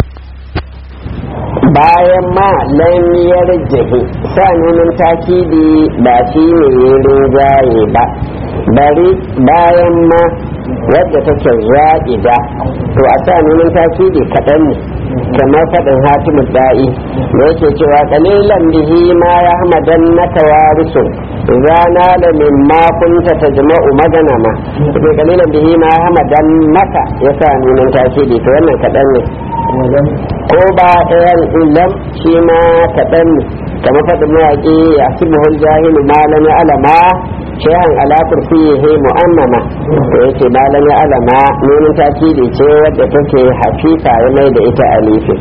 S1: bayan ma lamiyar jihi sa nunin takidi ba shi ne ya rinjaye ba bari bayan ma wadda take za'ida to a sa nunin takidi kaɗan ne kamar faɗin hatimu da'i da yake cewa kalilan bihi ma ya hamadan na tawarisun rana da min ma kunta ta jama'u magana ma ke kalilan bihi ma ya hamadan naka ya sa nunin takidi to wannan kaɗan ne ko ba ɗayan ilam shi ma kaɗan ne kama faɗin mawaƙi a sibuhul jahilu malami alama shehan ala kursiyihi mu'ammama to yace malami alama nunin takidi ce wadda take hafifa ya mai da ita alifi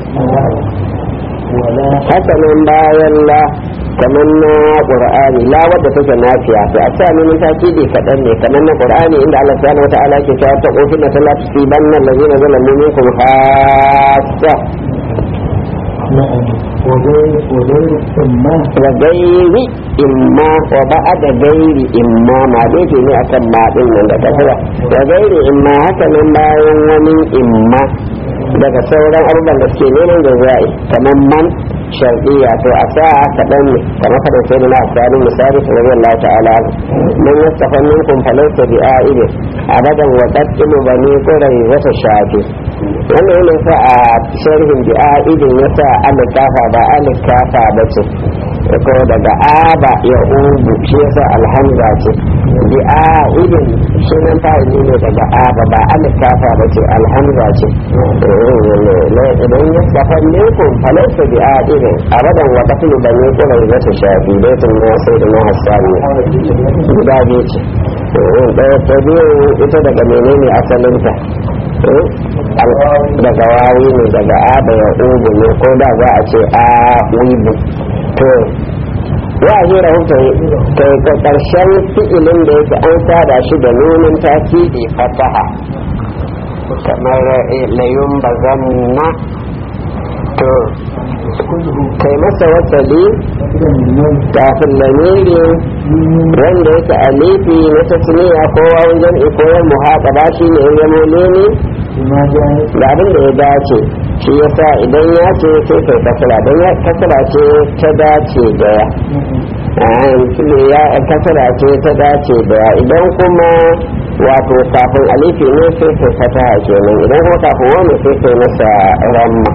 S1: hakanan bayan la kamar na qur'ani la wadda take nafiya to a sa nunin takidi kaɗan ne kamar na qur'ani inda Allah subhanahu wata'ala ke cewa ta qofin na talatu sibanna allazina zalamu minkum khassa wa gairi imma wa ba'ada gairi imma ma dai ne akan ma din nan da kafara wa gairi imma haka nan bayan wani imma daga sauran abubuwan da suke neman da za'i kamar man shar'iyya to a sa kaɗan ne kamar kada sai da na asali misali ta rabin Allah ta'ala man yastafa minkum falaysa bi a'idin abadan wa qaddimu bani qurai wata shafi wannan yana sa a sharhin bi a'idin yasa alikafa ba alikafa ba ce ko daga aba ya ubu shi yasa alhamza ce bi a'idin sunan fa'ili ne daga aba ba alikafa ba ce alhamza ce idan yastafa minkum falaysa bi a'idin abadan wa qaddimu bani qurai wata shafi dai tun sai da na hasani guda biyu ce ɗaya ta biyu ita daga menene asalinta daga wawi ne daga a da ya ubu ne ko da za a ce a wibu to wa hira hutu kai ka karshen fi'ilin da yake an sada shi da nunin takidi fataha kamar layun bazanna to kai masa wasali kafin lamiri wanda yake alifi na tasniya ko wajen ikoyar muhaɗaba shi ne ya zamo ne da abin da ya dace shi yasa idan ya ce sai kai kasara don ya kasara ce ta dace da ya ya kasara ce ta dace da ya idan kuma wato kafin alifi ne sai kai fata kenan idan kuma kafin wani sai kai masa ramma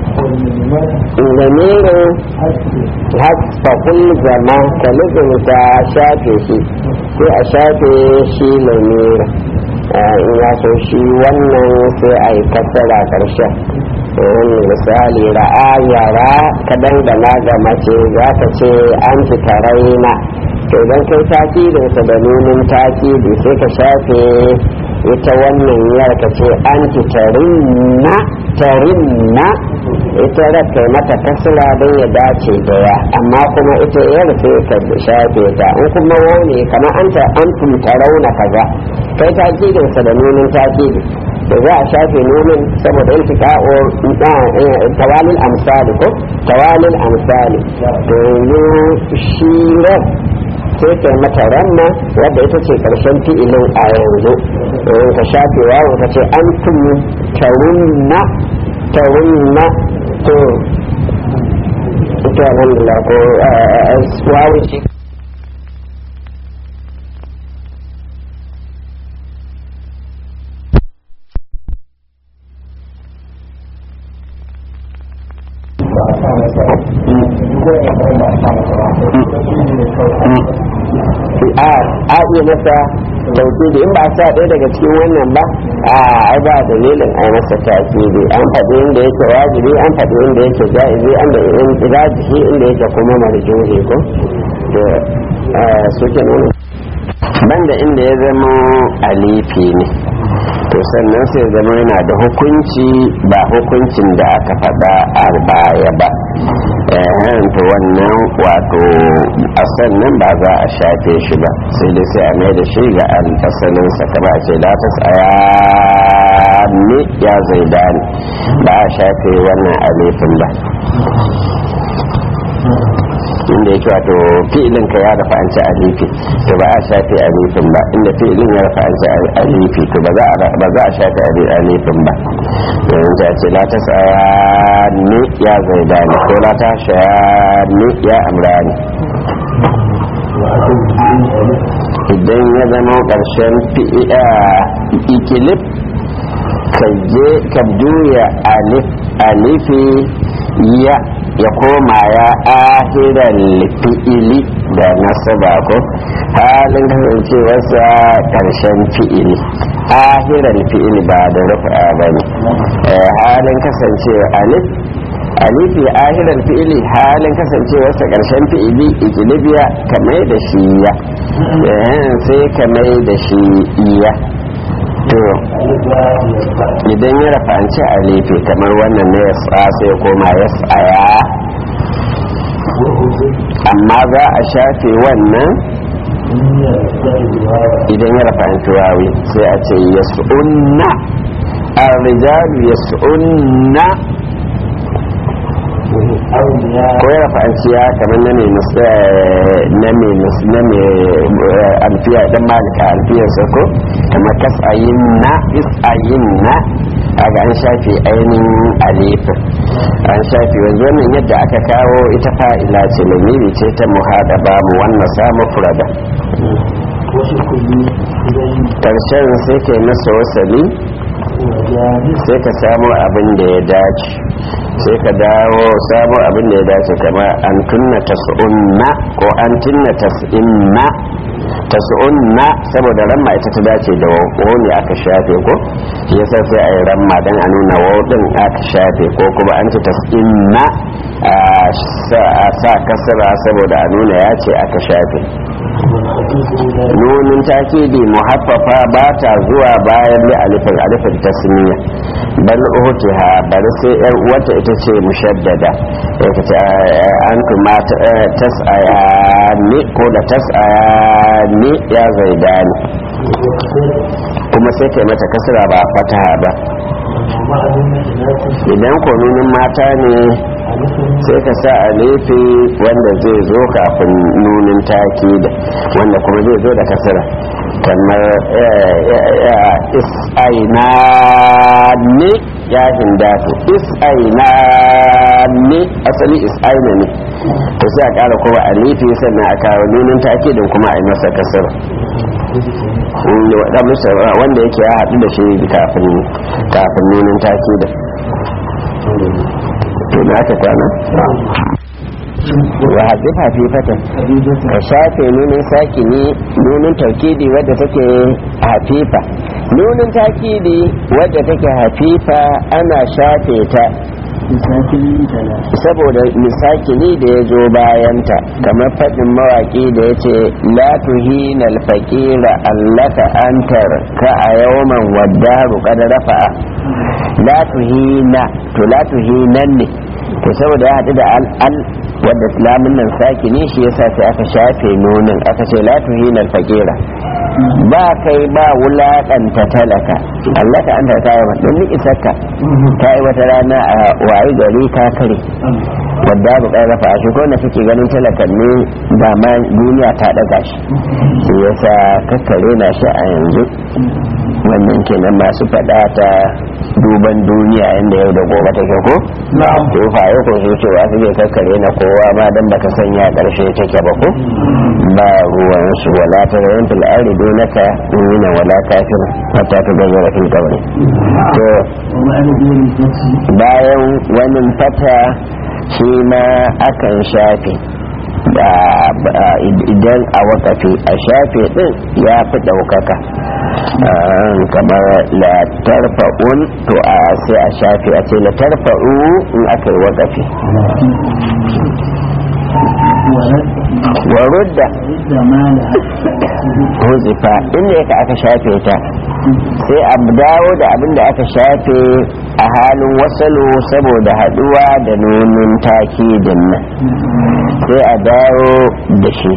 S1: lamirin hasfafin zama ka ta shafe shi sai a shafe shi lamirin in ya so shi wannan sai a yi kasara ƙarshen misali ra'a yara ka dangana ga mace za ka ce an fi taraina to idan kai takidinsa da nunin takidi sai ka shafe ita wannan yar ka ce an fi tarinna tarinna ita kai mata kasira don ya dace da ya amma kuma ita yar sai ka shafe ta in kuma wani kamar an ta an rauna kaza kai takidinsa da nunin takidi da za a shafe nunin saboda yin tika'o tawalin amsali ko tawalin amsali to yanzu shi sai kai mata ramma wadda ita ce karshen fi'ilin a yanzu ka shafe wawo ka ce an tun tarunna tarunna to ita alhamdulillah ko wawo ce a iya masa tauhidi in ba sa ɗaya daga cikin wannan ba a ai ba dalilin a masa tauhidi an faɗi inda yake wajibi an faɗi inda yake ja'izi an da rajihi inda yake kuma marjuhi ko to suke nuna banda inda ya zama alifi ne to sannan sai zama yana da hukunci ba hukuncin da aka faɗa a baya ba to wannan wato a sannan ba za a shafe shi ba sai dai sai a mai da shi ga asalinsa kama a ce la ta tsaya ne ya zai dani ba a shafe wannan alifin ba inda yake wato fi'ilin ka ya rafa an ci alifi to ba a shafe alifin ba inda fi'ilin ya rafa an ci alifi to ba za a shafe alifin ba yanzu ta ce la ta ni ya zaidani ko la ta ni ya amrani idan ya zama ƙarshen ikilif ka je ka juya alifi ya ya koma ya ahiran fi'ili da nasaba ko halin kasancewarsa karshen fi'ili ahiran fi'ili ba da rufa ba ne halin kasancewa alif alifi ahiran fi'ili halin kasancewarsa karshen fi'ili ikilibiya kamar da shi ya sai kamar da shi iya to idan ya rafanci alifi kamar wannan ne ya sai koma ya tsaya amma za a shafe wannan idan ya rafanci wawi sai a ce ya su'unna arrijalu ya su'unna ko ya rafanci ya kamar na mai na mai alfiya dan malika alfiyarsa ko kamar kasayin na isayin na aga an shafe ainihin alifin an shafe wanzu wannan yadda aka kawo ita fa'ila ce lamiri ce ta muhada ba mu wannan samu furada karshen sai ka yi masa wasali sai ka samu abin da ya dace sai ka dawo samu abin da ya dace kama an tunna tas'unna ko an tunna tas'inna tas'unna saboda ramma ita ta dace da wawo ne aka shafe ko yasa sai a yi ramma don a nuna wawo din aka shafe ko kuma an ci tas'inna a sa kasara saboda a nuna ya ce aka shafe nunin takidi muhaffafa ba ta zuwa bayan li alifin alifin tasniya bal uhtiha bari sai yar uwarta ita ce mushaddada ita ce an kuma tasaya ni ko da tasaya ni ya zaidani kuma sai kai mata kasra ba fataha ba idan ko nunin mata ne sai ka sa a lefe wanda zai zo kafin nunin taki da wanda kuma zai zo da kasira kamar is'aina ne ya hindatu is'aina ne asali is'aina ne to sai a kara kuma a lefe sannan a kawo nunin taki din kuma a yi masa kasira wanda yake ya haɗu da shi kafin nunin taki da to da aka kwana wa haɗe hafifata ka shafe nunin sakini nunin taukidi wadda take hafifa nunin takidi wadda take hafifa ana shafe ta saboda misakini da ya zo bayanta kamar faɗin mawaƙi da ya ce la tuhina alfaƙira allaka antar ka a yawman waddaru kada rafa'a la tuhina to la tuhinan ne to saboda ya haɗu da al wadda islamin nan sakini shi yasa sai aka shafe nunin aka ce la tuhina alfaƙira ba kai ba wulaƙanta talaka allaka anta ta yi don ni isarka ta yi wata rana a wayi gari ta kare wadda bu kai rafa shi ko na kake ganin talakan ne ba ma duniya ta daga shi shi yasa kakkare na shi a yanzu wannan kenan masu faɗa ta duban duniya inda yau da gobe take ko to faye ko su cewa su ke kakkare na kowa ma dan baka sanya karshe take ba ko ba ruwan su wala ta rayin fil ardi dunaka mu'mina wala kafir hatta ta gazzara fil qabri to bayan wani fata shi ma akan shafe idan a wakafi a shafe din ya fi ɗaukaka kamar la tarfa'un to a sai a shafe a ce la tarfa'u in aka yi wakafi warudda huzifa inda yaka aka shafe ta sai a dawo da abin da aka shafe a halin wasalu saboda haduwa da nunin takidin nan sai a dawo da shi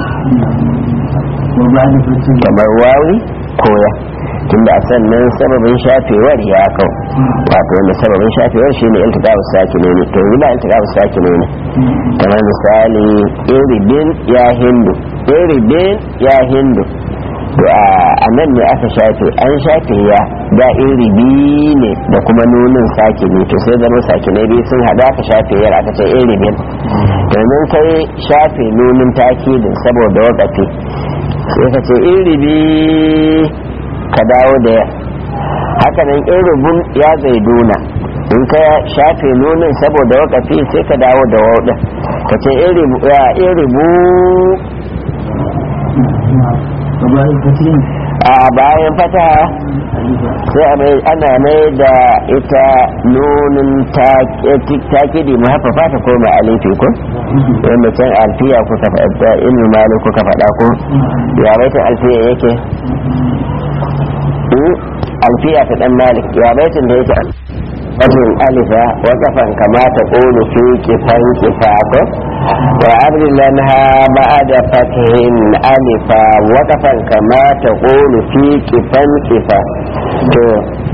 S1: kamar wawi koya tunda a sannan sababin shafewar ya kau wato wanda sababin shafewar shine iltiqa'us sakine ne to yi ba iltiqa'us sakine ne kamar misali iribin ya hindu iribin ya hindu to a nan ne aka shafe an shafe ya da iribi ne da kuma nunin sakine to sai zama sakine biyu sun hada aka shafe yar aka ce iribin domin kai shafe nunin takidin saboda wakafi sai ka ce iribi ka dawo da ya haka nan in rubun ya zaiduna in ka shafe nunin saboda wakafi sai ka dawo da wauɗin ka ce in rubu a bayan fata sai ana mai da ita nunin takidi mu haifa fata ko mai alifi ko wanda can alfiya kuka faɗa ilmi malik kuka faɗa ko ya baitin alfiya yake alfiya ta dan malik ya baitin da yake wajen alifa wakafan kama ta ƙolu fi kifan kifako wa abdullan ha ba'ada fatihin alifa wakafan kama ta ƙolu fi kifan kifa to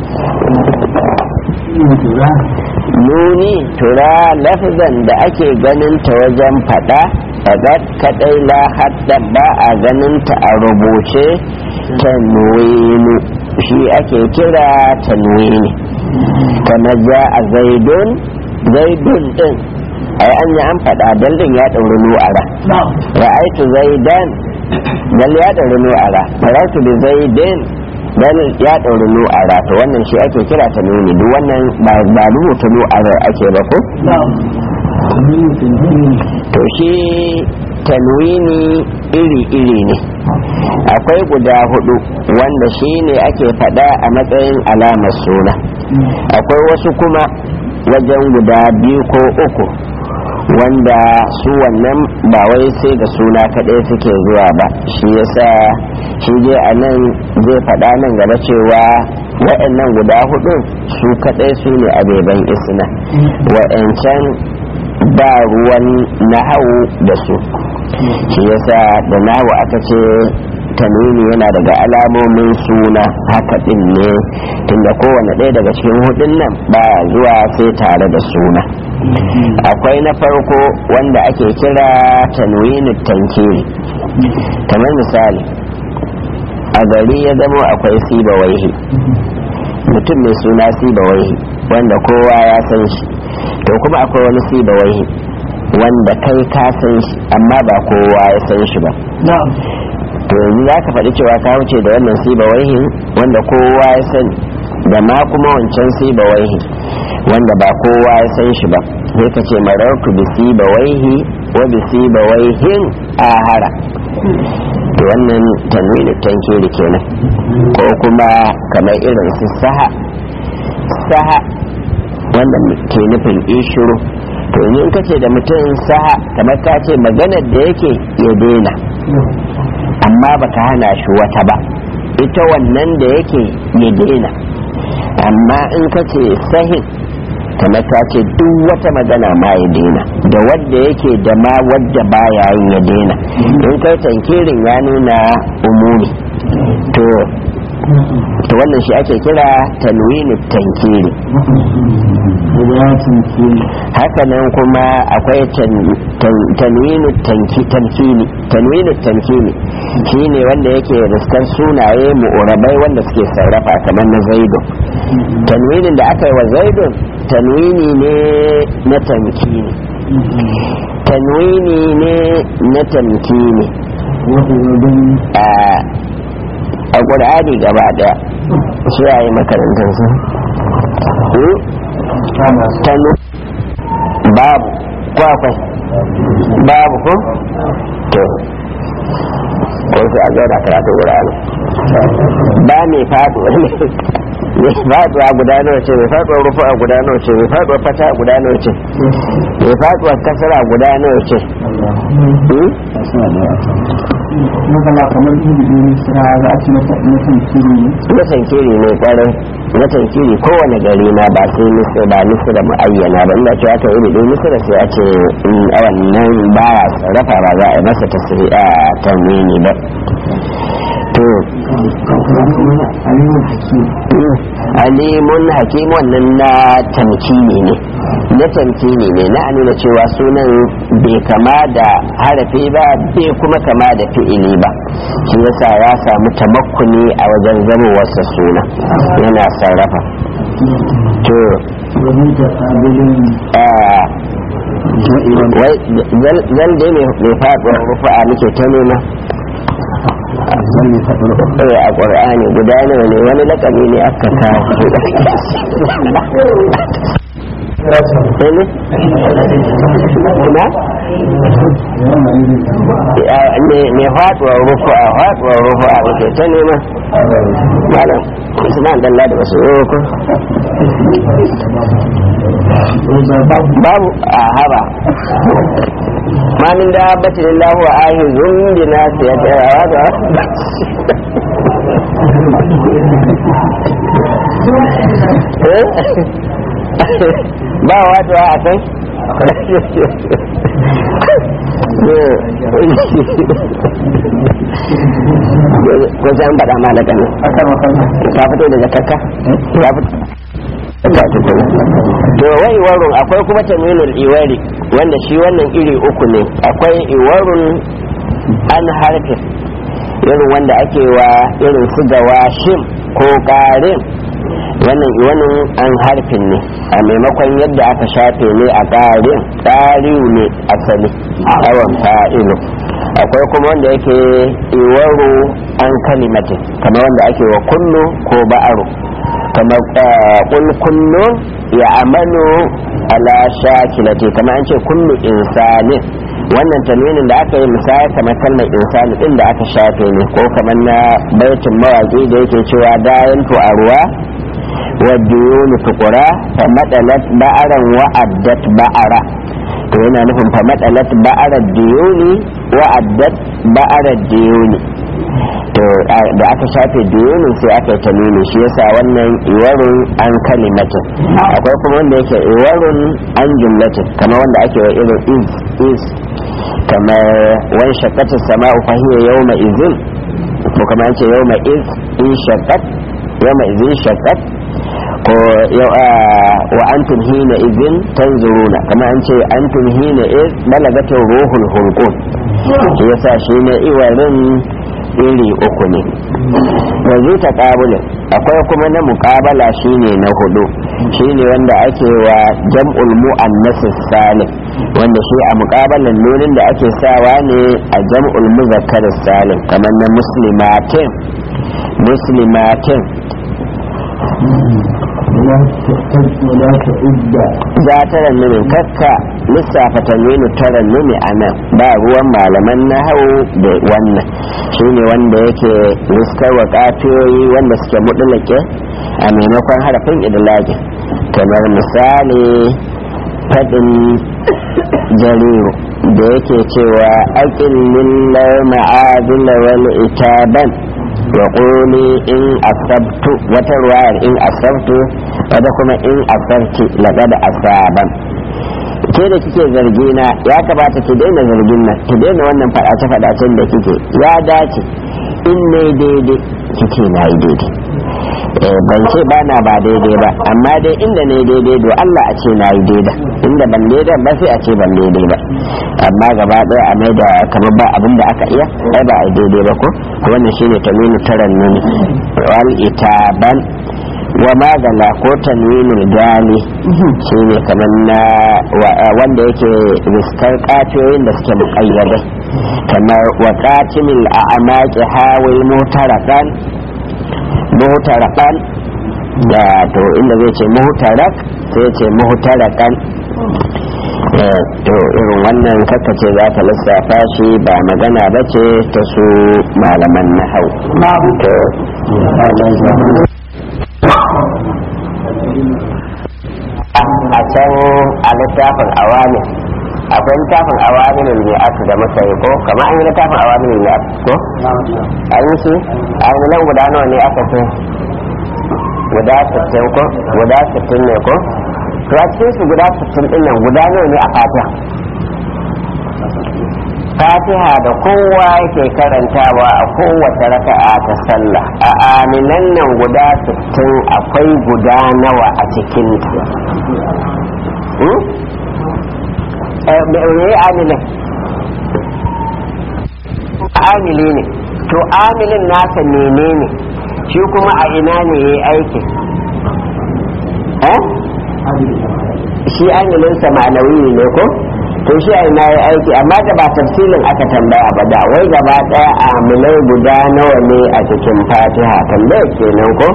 S1: nuni tura lafzan da ake ganin ta wajen fada fadat kadai la hadda ba a ganin ta a rubuce tanwinu shi ake kira tanwini kama ja a zaidun zaidun din ai an yi an fada daldin ya ɗauri nu'ara ra'aitu zaidan dal ya ɗauri nu'ara farautu bi zaidin dan ya ɗauri nu'ara to wannan shi ake kira ta nuni duk wannan ba rubuta nu'ara ake ba ko to shi tanwini iri-iri ne akwai guda hudu wanda shi ne ake fada a matsayin alamar suna akwai wasu kuma wajen guda biyu ko uku wanda su wannan ba wai sai da suna kaɗai suke zuwa ba shi yasa shi dai a nan zai faɗa nan gaba cewa waɗannan guda hudu su kaɗai su ne abeban isna waɗancan ba ruwan nahawu da su shi yasa da nahawu aka ce tanwini yana daga alamomin suna haka din ne tunda kowane ɗaya daga cikin hudun nan ba zuwa sai tare da suna akwai na farko wanda ake kira tanwini tankiri kamar misali a gari ya zama akwai siba waihi mutum mai suna siba waihi wanda kowa ya san shi to kuma akwai wani siba waihi wanda kai ka san shi amma ba kowa ya san shi ba to yanzu za ka faɗi cewa ka wuce da wannan siba waihin wanda kowa ya sani da ma kuma wancan siba waihi wanda ba kowa ya san shi ba sai ka ce mararku bi siba waihi wa bi siba waihin ahara to wannan tanwini tankiri kenan ko kuma kamar irin su saha saha wanda ke nufin ishuru to in ka ce da mutum saha kamar ka ce maganar da yake ya daina amma baka hana shi wata ba ita wannan da yake ya daina amma in ka ce sahin kamar ta ce duk wata magana ma ya daina da wadda yake da ma wadda baya yin ya daina in kai tankirin ya nuna umumi to to wannan shi ake kira tanwini tankiri haka nan kuma akwai tanwini tankini tanwini tankini shi ne wanda yake riskar sunaye mu'urabai wanda suke sarrafa kamar na zaidu tanwinin da aka yi wa zaidun tanwini ne na tankini tanwini ne na tankini a ƙur'ani gaba ɗaya su yayi makarantar su tanu babu kwakwai babu ko to ko su a zauna karatu ƙur'ani ba mai faɗuwa mai faɗuwa guda nawa ce mai faɗuwa rufu a guda nawa ce mai faɗuwa fata a guda nawa ce mai faɗuwa kasara guda nawa ce
S3: magana kamar ilimin misra za a ci na tankiri ne
S1: na tankiri ne kwarai na tankiri kowane gari na ba sai misra ba misra mu'ayyana ba inda cewa ta iri misra sai a ce a wannan ba ya sarrafa ba za a yi masa tasiri a tanwini ba to alimun hakim wannan na tamkini ne na tamkini ne na nuna cewa sunan bai kama da harafi ba bai kuma kama da fi'ili ba shi yasa ya samu tamakkuni a wajen zamowarsa suna yana sarrafa to zan dai mai faɗuwar rufa'a muke ta nema eh a ƙwar'ani guda nawa ne wani lakabi ne aka kawo ne faɗuwar rufu a faɗuwar rufu a wace ta nema malam usman dalla da wasu roko babu a haba ma min da batin lahu wa ahizun bi nasiyatiha wa ba wato a kan ko sai an faɗa ma da ƙanu ka fito da jakarka ya fito to wai iwarun akwai kuma tamilul iwari wanda shi wannan iri uku ne akwai iwarun an harfin irin wanda ake wa irin su gawa shim ko ƙarin wannan iwanin an harfin ne a maimakon yadda aka shafe ne a ƙarin ƙariu ne asali awon fa'ilu akwai kuma wanda yake iwaru an kalimatin kamar wanda ake wa kullu ko ba'aru kamar kul kullu ya amalu ala shakilati kamar an ce kullu insanin wannan tanwinin da aka yi misali kamar kalmar insani din da aka shafe ne ko kamar na baitin mawaƙi da yake cewa dayan a ruwa والديون تقرا فمثلت بأرا وأدت بأرا to yana nufin fa matsalat ba'arar diyoni wa addat ba'arar diyoni to da aka shafe diyonin sai aka yi tanini shi yasa wannan iwarun an kalimatin akwai kuma wanda yake iwarun an jumlatin kamar wanda ake wa irin is is kamar wani shakatar sama'u fahiyar yau ma izin ko kamar an ce yau ma iz in shakat yau ma izin shakat ko yau a wa antum hina izin tanzuruna kamar an ce antum hina iz balagatin ruhul hulqum shi yasa shi ne iwarin iri uku ne yanzu ta ƙabulin akwai kuma na muƙabala shine na hudu shine wanda ake wa jam'ul mu'annas salim wanda shi a muƙabalan nunin da ake sawa ne a jam'ul muzakkar salim kamar na muslimatin muslimatin
S3: ولا تعد
S1: za ta rannumin kakka lissafa tanwinu ta rannumi a nan ba ruwan malaman na hau da wannan shine wanda yake riskarwa kafiyoyi wanda suke mudulake a maimakon harafin idilage kamar misali faɗin jariru da yake cewa aƙin lillar ma'adila wani itaban wa ƙuli in asabtu wata ruwayar in asabtu wata kuma in asabti laga da asaban ke da kike zargi na ya kamata ki daina zargin nan ki daina wannan faɗace faɗacen da kike ya dace in ne daidai kike na yi daidai ban ce ba na ba daidai ba amma dai inda ne daidai do Allah a ce na yi daidai inda ban daidai ba sai a ce ban daidai ba amma gaba ɗaya a mai da kamar ba abin da aka iya ai ba a yi daidai ba ko wannan shine taminu taran nuni wal itaban wa magala ko tanwinul gali shine kamar na wanda yake riskar katoyin da suke muƙayyadai kamar wa qatimil a'maqi hawil mutarakan muhtarakan da to inda zai ce muhtarak sai ya ce muhtarakan to irin wannan ce za ta lissafa shi ba magana ba ce ta su malaman na hau to a can a littafin awami akwai littafin awaminin ne aka da muka yi ko kama an yi littafin awaminin ne aka ko an yi shi an yi nan guda nawa ne aka ce guda 60 ko guda 60 ne ko to a cikin su guda 60 din nan guda nawa ne a fatiha fatiha da kowa yake karantawa a kowace raka'a ta sallah a aminan nan guda 60 akwai guda nawa a cikin ta me amilin amili ne to amilin nasa menene shi kuma a ina ne ya yi aiki shi amilinsa ma'anawi ne ko to shi a ina ya aiki amma da ba tafsilin aka tambaya ba da wai gaba daya amilai guda nawa ne a cikin fatiha tambaya kenan ko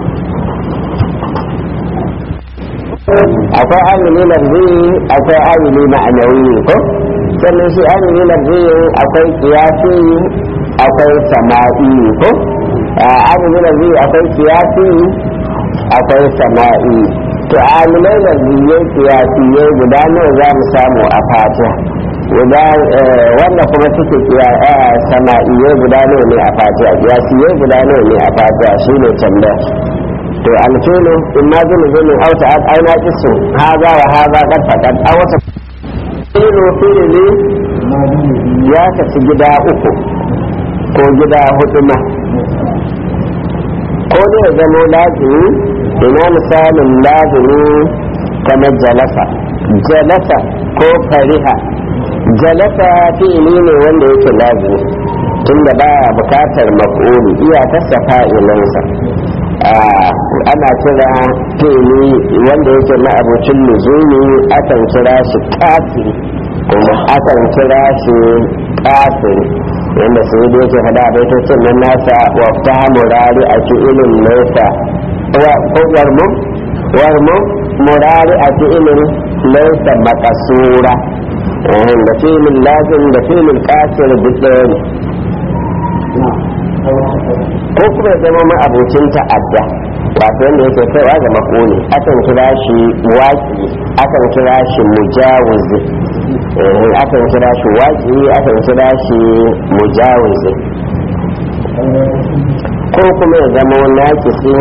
S1: akwai amili lafzi akwai amili ma'anawi ko sannan shi amili lafzi akwai kiyasi akwai sama'i ko amili lafzi akwai kiyasi akwai sama'i to amilai lafziyai kiyasiyai guda nawa za mu samu a fatiha guda wanda kuma suke sama'iyai guda nawa ne a fatiha kiyasiyai guda nawa ne a fatiha shine tambaya to alfilu in ma zulu zulun aw ta'ad aw naqisu hadha wa hadha qad faqad aw wata filu fi'li ya kaci gida uku ko gida hudu ma ko ne ya zamo lazimi ina misalin lazimi kamar jalasa jalasa ko fariha jalasa fi'ili ne wanda yake lazimi tunda baya bukatar maf'uli iyakarsa fa'ilinsa ana kira fili wanda yake na abocin luzumi akan kira shi kafiri kuma akan kira shi kafiri wanda sai da yake fada a baitocin nan nasa wa ta murari a fi'ilin nesa ko warmu warmu murari a fi'ilin nesa makasura da filin lazim da filin kafir duk ɗaya ne ko kuma zama ma abocin ta'adda wato wanda yake kaiwa ga makoni akan kira shi waki akan kira shi mujawizi eh akan kira shi waƙi akan kira shi mujawizi ko kuma ya zama naƙisi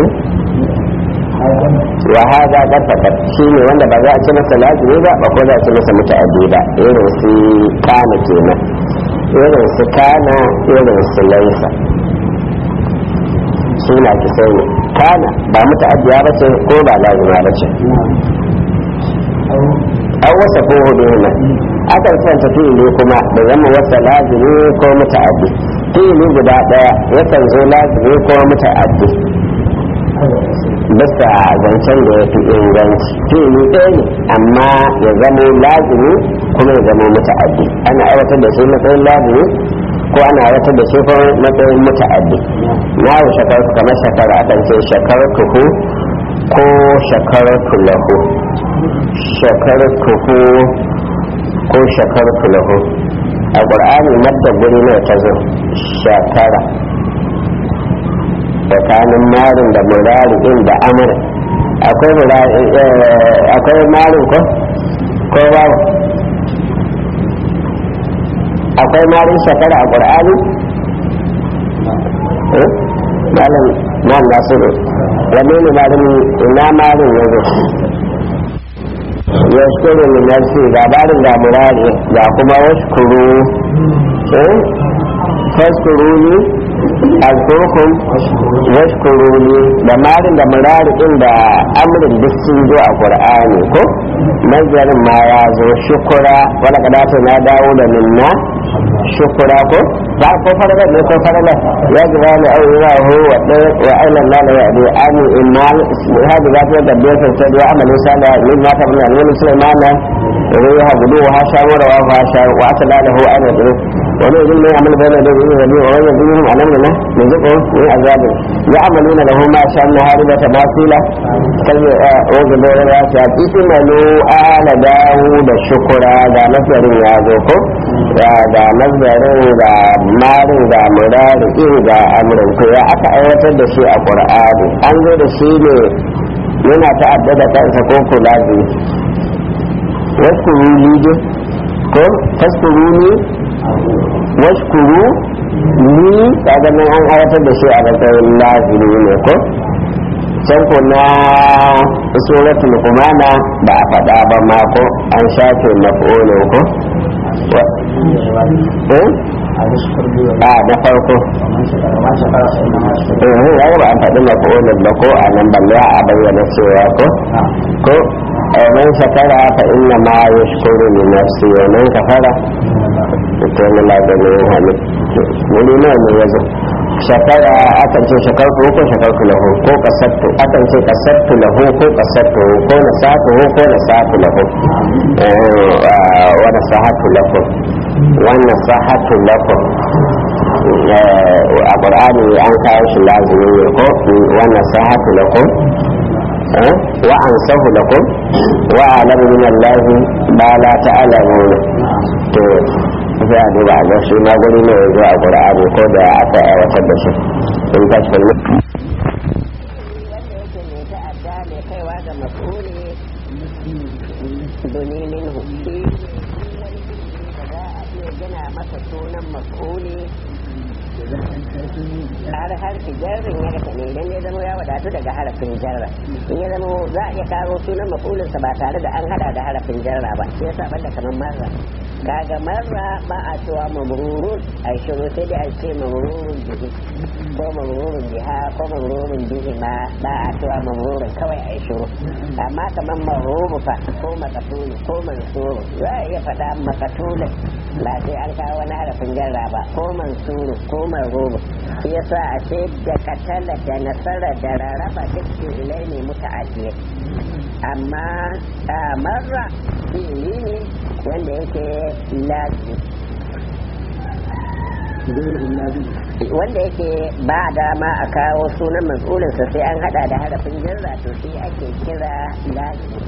S1: wa hada qad faqat shine wanda ba za a ci masa lazimi ba ba ko za a ci masa muta'addi ba irin su kana kenan irin su kana irin su laisa suna ki sai ne kana ba muta'addiya ba ce ko ba lazima ba ce an wasa ko hudu ne akan santa fi'ili kuma da zama wasa lazimi ko muta'addi fi'ili guda daya yakan zo lazimi ko muta'addi bisa zancen da ya fi inganci fi'ili ɗaya ne amma ya zamo lazimi kuma ya zamo muta'addi ana aiwatar da shi matsayin lazimi ko ana aiwatar da shi kuma matsayin muta'addi na yi shakarku kamar shakara akan ce shakarkuhu ko shakarku lahu shakarkuhu ko shakarku lahu a ƙur'ani madda guri ne ta zo shakara tsakanin marin da murari din da amur akwai marin ko ko babu akwai marin shakara a ƙur'ani malam nan nasiru wanne ne marin ina marin ya zo ya shukuru ne nasi labarin da murari ga kuma washkuru faskuru ne alkurkum washkuruni da marin da murari din da amrin duk sun zo a qur'ani ko nazarin ma ya zo shukura wala kadata na dawo da minna shukura ko ba ko farala ne ko farala ya jira ne ai wa hu wa wa ailan la la ya'di ani imal hadi zati da bai san sai amalu sala min ma tabna al sulaiman ruha gudu wa shawara wa shawara wa atalahu an yadru wani idan mai amal bayan da zai rabi wa wani zuwa a nan ne mai zuko ne azabin ya amalu na lahu ma sha na hariba ta basila kai o ga da ya ta ismalu ala dawu da shukura da nazarin ya zo ko da nazarin da marin da murari da amrin ko ya aka aiwatar da shi a qur'ani an zo da shi ne yana ta'addada kansa ko kula da wasu ruli ko taskuruni washkuru ni kaga nan an aiwatar da shi a matsayin lazimi ne ko can ko na suratul kumana ba a faɗa ba ma ko an shafe maf'olo ko a na farko eh ya ba an faɗi maf'olin ba ko a nan balle a bayyana cewa ko ko man shakara fa inna ma yashkuru li nafsi wa man kafara ita ne maganin hannu wuri nawa ne ya zo shakara akan ce shakarku ko shakarku lahu ko kasattu akan ce kasattu lahu ko kasattu ko nasatu ko nasatu lahu wa nasahatu lahu wa nasahatu lahu a qur'ani an kawo shi lazimi ne ko wa nasahatu lahu wa ansahu lakum wa alamu min allahi ma la ta'lamuna to za a duba a shi ma guri ne yanzu a ƙura'ani ko da aka aiwatar da shi in ta shi kalmi
S4: har harfi jarrin ya rasa ne idan ya zama ya wadatu daga harafin jarra in ya zama za a iya kawo sunan mafulinsa ba tare da an hada da harafin jarra ba shi yasa banda kamar marra kaga marra ba a cewa mamrurun a shiru sai dai a ce mamrurun bihi ko mamrurun biha ko mamrurun bihi ma ba a cewa mamrurun kawai a shiru amma kamar maruru fa ko makatulu ko mansuru za a iya faɗa makatulun ba sai an kawo wani harafin jarra ba ko mansuru ko maruru shi yasa a ce da katala da nasara da rarraba duk ilai ne muta'addiyai amma marra fi'ili ne wanda yake lazi wanda yake ba dama a kawo sunan mas'ulinsa sai an hada da harafin jarra to shi ake kira lazi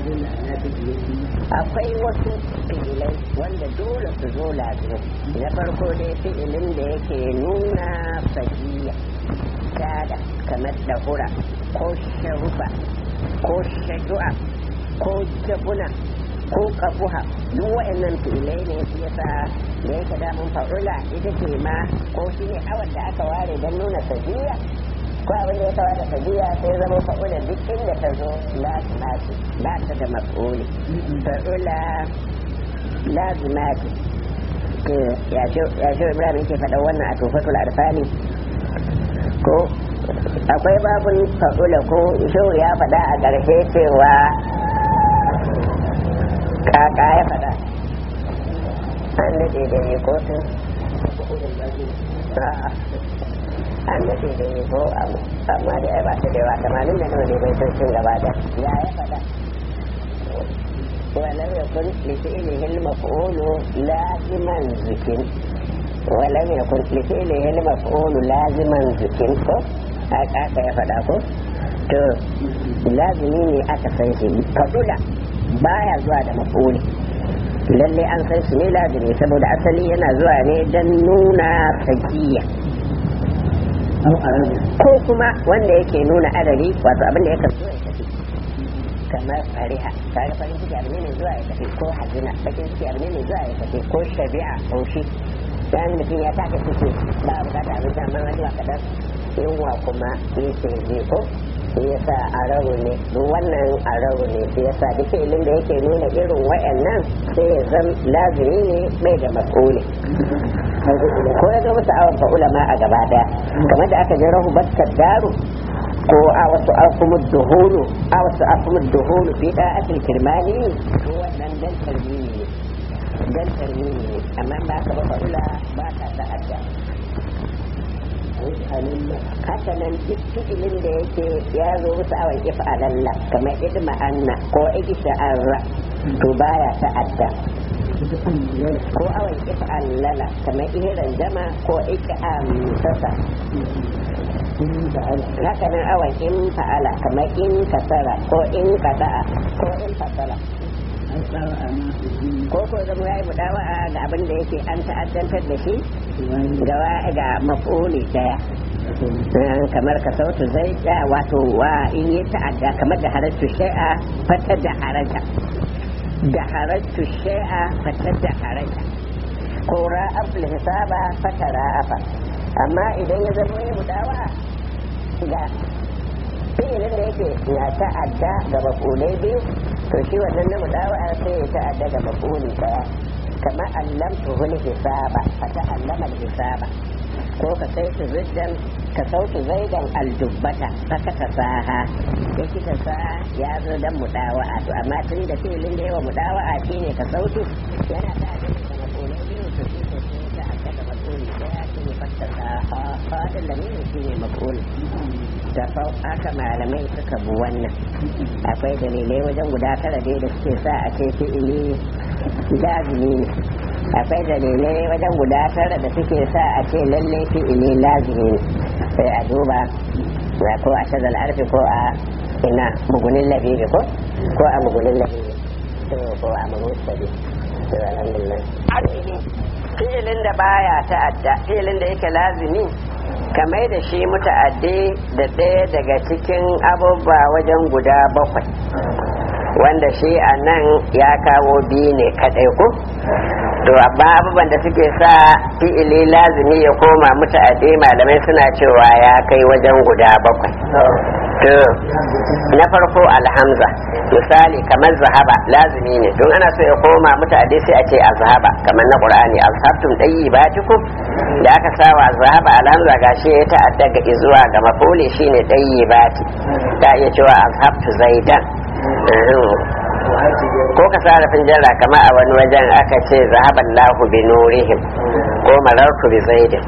S4: akwai wasu fi'ilai wanda dole su zo lazimi na farko dai fi'ilin da yake nuna fajiya tada kamar dahura ko sharufa ko shaju'a ko jabuna ko kafuha duk wa'annan fi'ilai ne shi yasa da yake damun fa'ula ita ce ma ko shi ne awar da aka ware don nuna sajiya ko abin da ya kawo da sajiya sai zama fa'ula duk inda ta zo lazima ce ba ta da mas'uli fa'ula lazima ce to ya ce ibrahim yake faɗa wannan a tofatul arfani ko akwai babun fa'ula ko shehu ya faɗa a ƙarshe cewa kaka ya faɗa an daɗe da ne ko tun an daɗe da ne ko amma da ya ba ta da yawa tamanin da nawa ne bai san cin gaba da ya ya faɗa ولم يكن لفعله المفعول لازما ذكر ولم يكن لفعله المفعول لازما ذكر haka ya faɗa ko to lazimi ne aka san shi fadula baya zuwa da mafuli lalle an san shi ne lazimi saboda asali yana zuwa ne don nuna sakiya ko kuma wanda yake nuna adari wato abin da yakan zo ya tafi kamar fariha kaga farin ciki abu ne mai zuwa ya tafi ko hazina bakin ciki abu ne mai zuwa ya tafi ko shabi'a haushi dan mutum ya taka ciki ba a bukata abinci amma wani ba kadan yunwa kuma yake je ko shi yasa arabu ne duk wannan arabu ne shi yasa duk ilin da yake nuna irin wayannan sai ya zam lazimi ne mai da mas'uli ko ya ga musu awon ulama a gaba daya kamar da aka je rahu bakkar daru ko a wasu akumud duhulu a wasu akumud duhulu fi da akil kirmani ko wannan dan tarmini ne dan tarmini ne amma ba ka ba fa'ula ba ka ta'adda haka nan duk fi'ilin da yake ya zo musu awon if'alalla kamar idma anna ko igsha'arra to baya ta'adda ko awon if'alala kamar ihiran jama ko ik'am sasa haka nan awon in fa'ala kamar in kasara ko in kada'a ko in fasala ko ko zama ya yi mudawa'a ga abin da yake an ta'addantar da shi ga mafuli daya kamar ka sautu zai da wato wa in yi ta'adda kamar da haratu shai'a fata da haraja da haratu shai'a fata da haraja ko ra'af hisaba fata ra'afa amma idan ya zama ya mudawa'a ga fi'ilin da yake na ta'adda ga mafulai biyu to shi wannan na mudawa'a sai ya ta'adda ga mafuli daya kama allamtu hul hisaba fa ta'allama hisaba ko ka sai su ziddan ka sautu zaidan aljubbata faka ta saha ya kita sa ya zo dan mudawa'a to amma tun da filin da yawa mudawa'a shine ka sautu yana da da mafulai biyu to shi ko sai ta aka da mafuli daya shine faka saha fadin da ne shine mafuli da haka malamai suka bu wannan akwai dalilai wajen guda tara dai da suke sa a ce fi'ili lazimi ne akwai dalilai wajen guda tara da suke sa a ce lalle fi'ili lazimi ne sai a duba na ko a shazal arfi ko a ina mugunin labibi ko ko a mugunin labibi ko a mugunin labibi to alhamdulillah fi'ilin da baya ta'adda fi'ilin da yake lazimi kamar da shi muta'addi da ɗaya daga cikin abubuwa wajen guda bakwai wanda shi a nan ya kawo biyu ne kaɗai ko to amma abubuwan da suke sa fi'ili lazimi ya koma muta'addi malamai suna cewa ya kai wajen guda bakwai to na farko alhamza misali kamar zahaba lazimi ne don ana so ya koma muta'addi sai a ce azhaba kamar na qur'ani azhabtum dayyibatikum da aka sawa zahaba alhamza gashi ya ta'adda ga zuwa ga mafuli shine dayyibati ta iya cewa azhabtu zaidan ko ka sa rafin jarra kama a wani wajen aka ce zahaban lahu bi nurihim ko marartu bi zaidin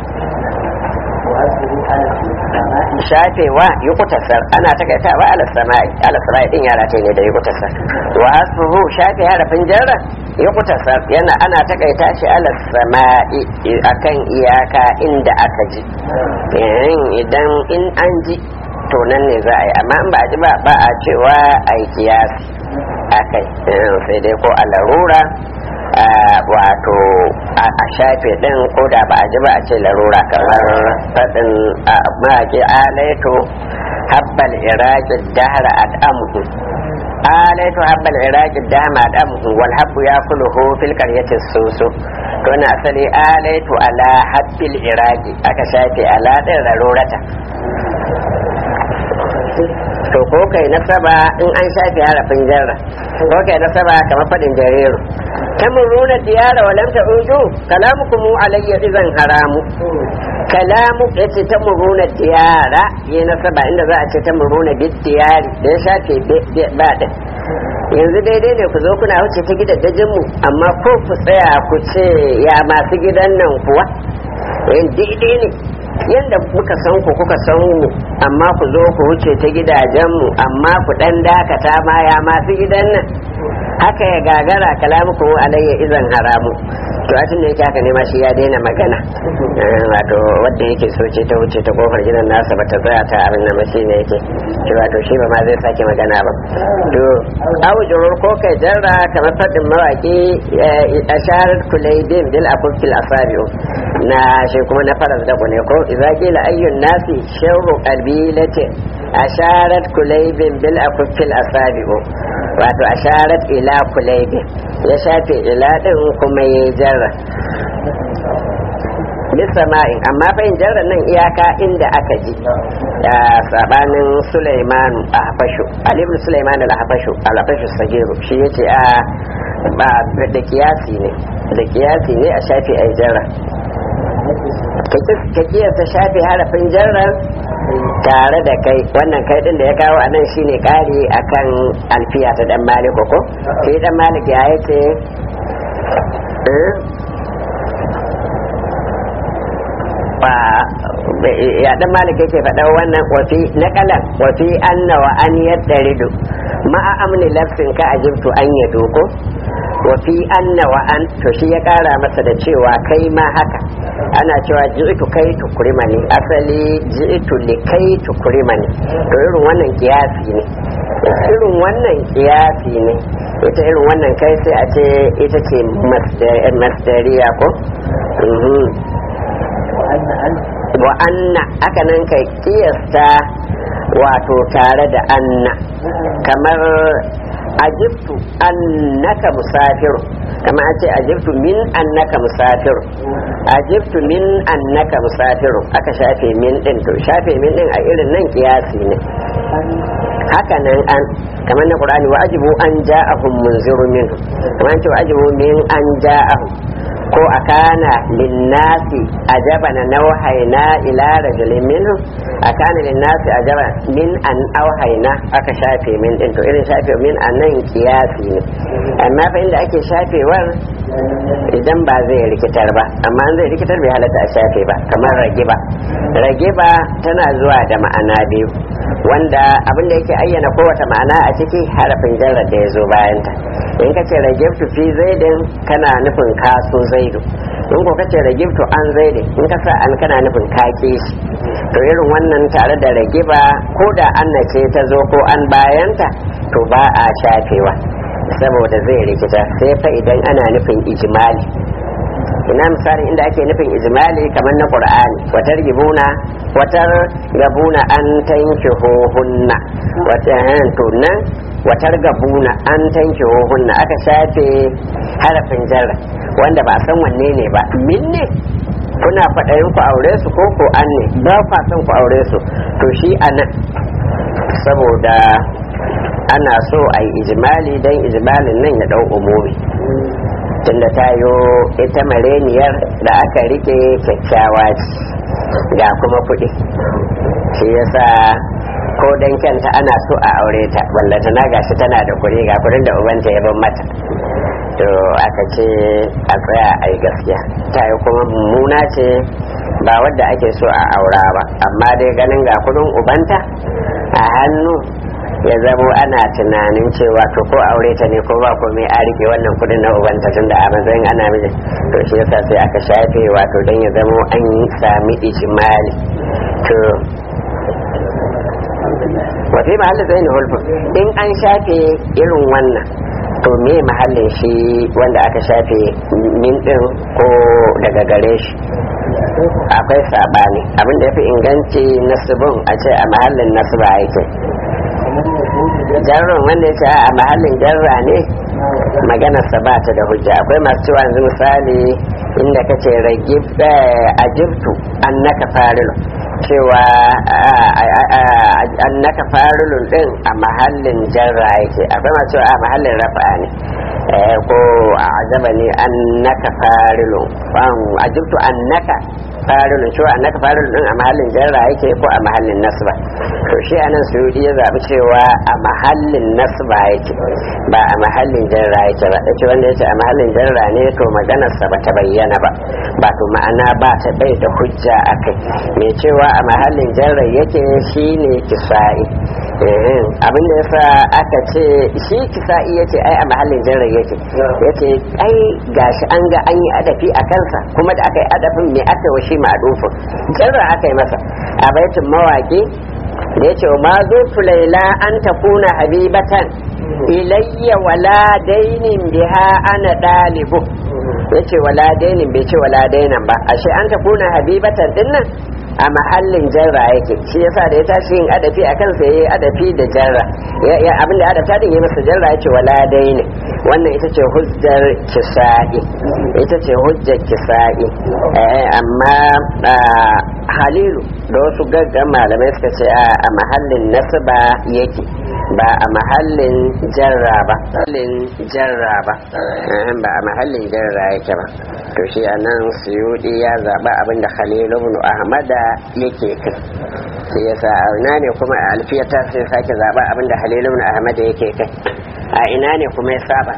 S4: shafewa yi kutasar ana takaitawa ala sama'i ala sama'i din yara ce ne da yi kutasar wa asfuhu shafe harafin jarra yi kutasar yana ana takaita shi ala sama'i akan iyaka inda aka ji idan in an ji to nan ne za a yi amma in ba a ji ba ba a cewa a yi kiyasi akai sai dai ko a larura wato a shafe din ko da ba a ji ba a ce larura kamar faɗin maƙi alaito habbal iraki dahara al'amuhu alaitu habbal iraqi dama dam wal habbu yakuluhu fil qaryati susu to na asali alaitu ala habbil iraqi aka shafe ala din rarurata to ko kai nasaba in an shafe harafin jarra ko kai nasaba kamar fadin jariru tamuruna diyara wa lam ta'udu kalamukum alayya idan haramu kalamu yace tamuruna diyara yi nasaba inda za a ce tamuruna bid diyari da ya shafe ba da yanzu daidai ne ku zo kuna wuce ta gidajen mu amma ko ku tsaya ku ce ya masu gidan nan kuwa yin daidai ne yadda muka san ku kuka san mu amma ku zo ku wuce ta gidajenmu amma ku dan dakata ma ya masu gidan nan haka ya gagara kalamuku alayya izan haramu to a tun da yake haka ne ma shi ya daina magana wato wadda yake so ce ta wuce ta kofar gidan nasa ba ta tsaya ta abin da mashi ne yake shi wato shi ba ma zai sake magana ba to aujurur ko kai jarra kamar fadin mawaki a sharar kulaidin bil akukil asabi'u na shi kuma na faras da ne ko idza qila ayyun nasi sharru qabilati asharat kulaibin bil akukil asabi'u wato asharat ila kulaibin ya shafe ila din kuma ya jarra bisama'in amma bayin jarra nan iyaka inda aka ji da sabanin Sulaiman a hafashu alibin Sulaiman al-hafashu al-hafashu sagiru shi yace a ba da kiyasi ne da kiyasi ne a shafi ai jarra ka kiyasta shafi harafin jarra tare da kai wannan kai din da ya kawo anan shine kari akan alfiya ta dan malik ko sai dan malik ya yace ba ya dan malik yake faɗa wannan wafi na kalan wafi anna wa an yaddaridu ma'a amni lafsin ka ajibtu an yado ko wafi anna wa an to shi ya kara masa da cewa kai ma haka ana cewa ji'itu kai tukurima ne asali ji'itu li kai tukurima ne to irin wannan kiyasi ne irin wannan kiyasi ne ita irin wannan kai sai a ce ita ce masdariya ko wa anna aka nan kai kiyasta wato tare da anna kamar ajibtu annaka musafir kamar a ce ajibtu min annaka musafir ajibtu min annaka musafir aka shafe min din to shafe min din a irin nan kiyasi ne haka nan an kamar na qur'ani wa ajibu an ja'ahum munziru minhu kamar ce wa ajibu min an ja'ahum ko akana linnasi ajabana nawhayna ila rajulin minhum akana linnasi ajaba min an auhayna aka shafe min din to irin shafe min a nan kiyasi ne amma fa inda ake shafewar idan ba zai rikitar ba amma zai rikitar bai halatta a shafe ba kamar ragiba ragiba tana zuwa da ma'ana biyu wanda abin da yake ayyana kowace ma'ana a ciki harafin jarrar da ya zo bayanta in ka ce ragibtu fi zaidin kana nufin kaso zaidu in ko ka ce ragibtu an zaidin in ka sa an kana nufin kake shi to irin wannan tare da ragiba ko da an ce ta zo ko an bayanta to ba a shafewa saboda zai rikita sai fa idan ana nufin ijimali ina misalin inda ake nufin ijimali kamar na qur'ani watar gibuna watar gabuna an tanki hohunna wata to nan watar gabuna an tanki hohunna aka shafe harafin jarra wanda ba san wanne ne ba min ne kuna faɗayin ku aure su ko ko an ne ba kwa son ku aure su to shi anan saboda ana so a yi ijimali don ijimalin nan ya ɗau umumi tunda ta yo ita mareniyar da aka rike kyakkyawa ce ga kuma kuɗi shi yasa ko dan kyanta ana so a aure ta ballata na gashi tana da kuɗi ga kuɗin da ubanta ya ban mata to aka ce a tsaya a yi gaskiya ta yi kuma mummuna ce ba wadda ake so a aura ba amma dai ganin ga kuɗin ubanta a hannu ya zamo ana tunanin cewa to ko aure ta ne ko ba komai a rike wannan kudin na ubanta tun da a matsayin ana miji to shi yasa sai aka shafe wato don ya zamo an yi sami ijimali to wafi mahallin zai ne hulfu in an shafe irin wannan to me mahallin shi wanda aka shafe min din ko daga gare shi akwai sabani abinda ya fi inganci nasibin a ce a mahallin nasiba yake jarrun wanda ya ce a mahallin jarra ne maganarsa ba ta da hujja akwai masu cewa yanzu misali inda ka ce ragib a jibtu an naka farilu cewa an naka farilun din a mahallin jarra yake akwai masu cewa a mahallin rafa ne ko a ajaba ne an naka farilun a jibtu an naka farilun cewa an naka farilun din a mahallin jarra yake ko a mahallin nasba to shi anan suyudi ya zaɓi cewa a mahallin nasba yake ba a mahallin jarra yake ba yace wanda yace a mahallin jarra ne to maganarsa ba ta bayyana ba ba to ma'ana ba ta bai da hujja akai mai cewa a mahallin jarra yake shine kisa'i abin da yasa aka ce shi kisa'i yace ai a mahallin jarra yake yace ai gashi an ga an yi adafi a kansa kuma da aka yi adafin me aka wa shi ma'adufin jarra aka yi masa a baitin mawaki da ya ce ma zo laila an ta kuna habibatan ilayya wala dainin biha ana ɗalibu ya ce wala dainin bai ce wala dainan ba ashe an ta kuna habibatan dinnan a mahallin jarra yake shi yasa da ya tashi yin adafi a kansa yayi adafi da jarra ya abin da adafta din ya masa jarra yace wala daini wannan ita ce hujjar kisa'i ita ce hujjar kisa'i amma halilu da wasu gaggan malamai suka ce a mahallin nasba yake ba a mahallin jarra ba mahallin jarra ba ba a mahallin jarra yake ba to shi anan suyudi ya zaba abinda khalilu ibn ahmada yake kai sai yasa a ina ne kuma a alfiyata sai sake zaba abinda khalilu ibn ahmada yake kai a ina ne kuma ya saba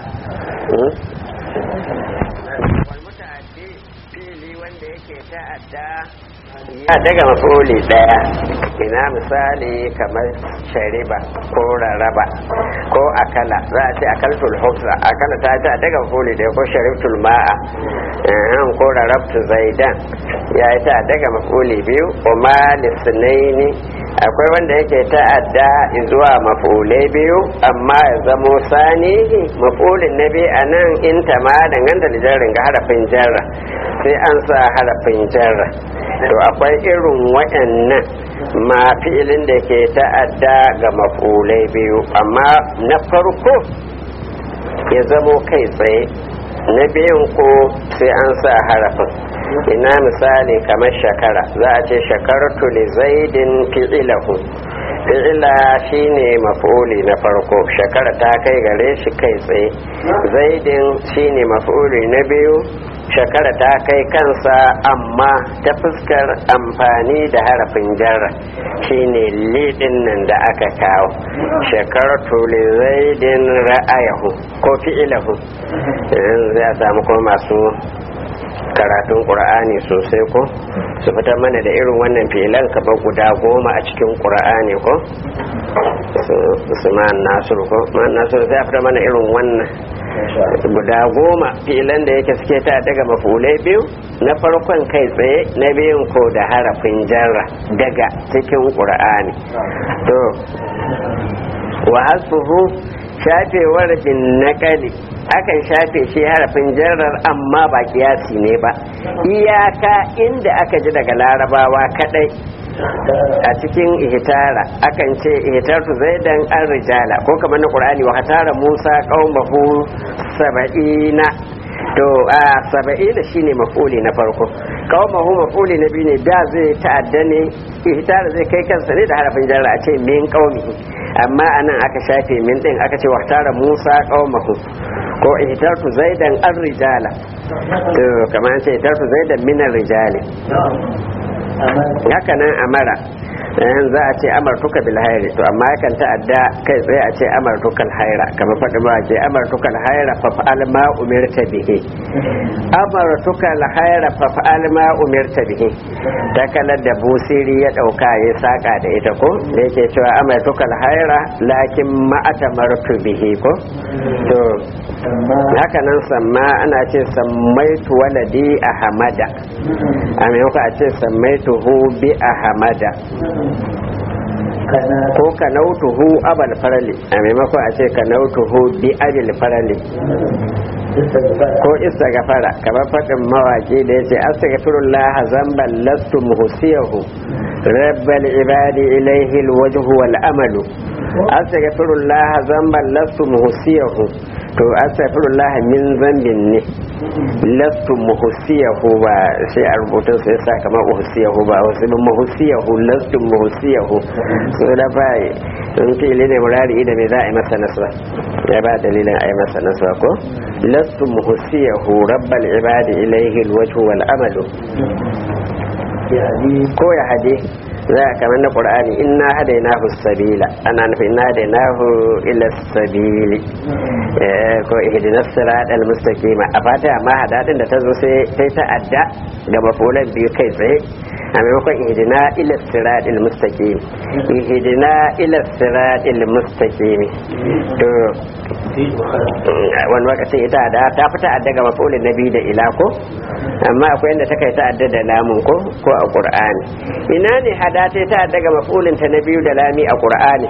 S4: ya daga mafuli daya ina misali kamar shariba ko raraba ko akala za a ce akaltul hufsa akala ta ta daga mafuli daya ko sharibtul ma'a ko rarabtu zaidan ya yi ta daga mafuli biyu kuma lisnaini akwai wanda yake ta'adda zuwa mafulai biyu amma ya zamo sanihi mafulin na biyu a nan in ta ma danganta da jarrin ga harafin jarra sai an sa harafin jarra to akwai irin waɗannan ma fi'ilin da ke ta'adda ga mafulai biyu amma na farko ya zamo kai tsaye na biyun ko sai an sa harafin ina misali kamar shakara za a ce shakartu li zaidin fi'ilahu fi'ila shine maf'uli na farko shakara ta kai gare shi kai tsaye zaidin shine maf'uli na biyu shakara ta kai kansa amma ta fuskar amfani da harafin jarra shine lidin nan da aka kawo shakartu li zaidin ra'ayahu ko fi'ilahu zai samu kuma masu karatun ƙura'ani sosai ko su fitar mana da irin wannan filan kaba guda goma a cikin ƙura'ani ko su ma'an nasiru ko ma'an nasiru sai fitar mana irin wannan guda goma filan da yake suke ta daga mafulai biyu na farkon kai tsaye na biyun ko da harafin jarra daga cikin ƙura'ani to wa hasbuhu shafewar bin naƙali akan shafe shi harafin jarrar amma ba kiyasi ne ba iyaka inda aka ji daga larabawa kadai a cikin ihtara akan ce ihtartu zaidan an rijala ko kamar na qur'ani wa hatara musa qaumahu saba'ina to a saba'ina shine mafuli na farko qaumahu mafuli na biyu ne da zai ta'adda ne ihtara zai kai kansa ne da harafin jarra a ce min qaumihi amma anan aka shafe min din aka ce wa hatara musa qaumahu ko ihtartu zaidan an rijala to kamar ce ihtartu zaidan min rijali haka nan amara yan za a ce amartuka bil hairi to amma yakan ta'adda kai tsaye a ce amartukal haira kamar faɗi ba ce amartukal haira fa fa'al ma umirta bihi amartukal haira fa fa'al ma umirta bihi takalar da busiri ya dauka ya saka da ita ko da yake cewa amartukal haira lakin ma atamartu bihi ko to haka nan samma ana ce sammaitu waladi ahmada a maimakon a ce sammaituhu bi ahmada ko ka nautuhu abal farali a maimakon a ce ka nautuhu bi abil farali ko istighfara kamar faɗin mawaki da yace astaghfirullah zamban lastu muhsiyahu rabbal ibadi ilayhi alwajhu wal amalu
S1: astaghfirullah zamban lastu muhsiyahu to astaghfirullah min zambin ne lastu muhsiyahu ba sai a rubutun sai sa kamar uhsiyahu ba wasu bin muhsiyahu lastu muhsiyahu so da bai sun fili ne murari da me za a yi masa nasra ya ba dalilin a yi masa nasra ko lastu muhsiyahu rabbal ibadi ilayhi alwajhu wal amalu ko ya hade za a kamar na ƙur'ani inna hadainahu sabila ana nufin inna hadainahu ila sabili ko ihdinas siratal mustaqima a fata amma hadadin da ta zo sai sai ta adda ga mafulan biyu kai tsaye a maimakon ihdina ila siratal mustaqim ihdina ila siratal mustaqim to wani lokacin ita da ta fita adda ga mafulin nabi da ila ko amma akwai yadda ta kai ta adda da lamun ko ko a qur'ani ina ne hada ta ta adda ga mafulin ta na biyu da lami a qur'ani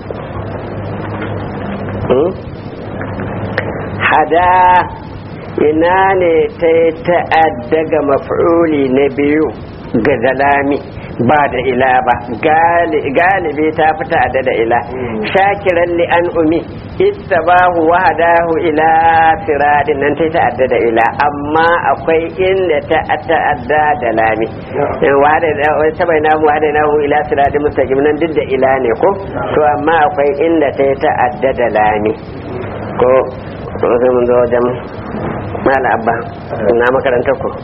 S1: hada ina ne ta ta adda ga mafuli na biyu ga dalami ba da ila ba galibi ta fita adda da ila shakiran li an umi ittabahu wa hadahu ila siradin nan ta ta'adda da ila amma akwai inda ta ta'adda da lami wa hada ta bai namu hada nahu ila siradin mustaqim nan duk da ila ne ko to amma akwai inda ta ta'adda da lami ko to sai mun zo wajen mala abba na makarantar ku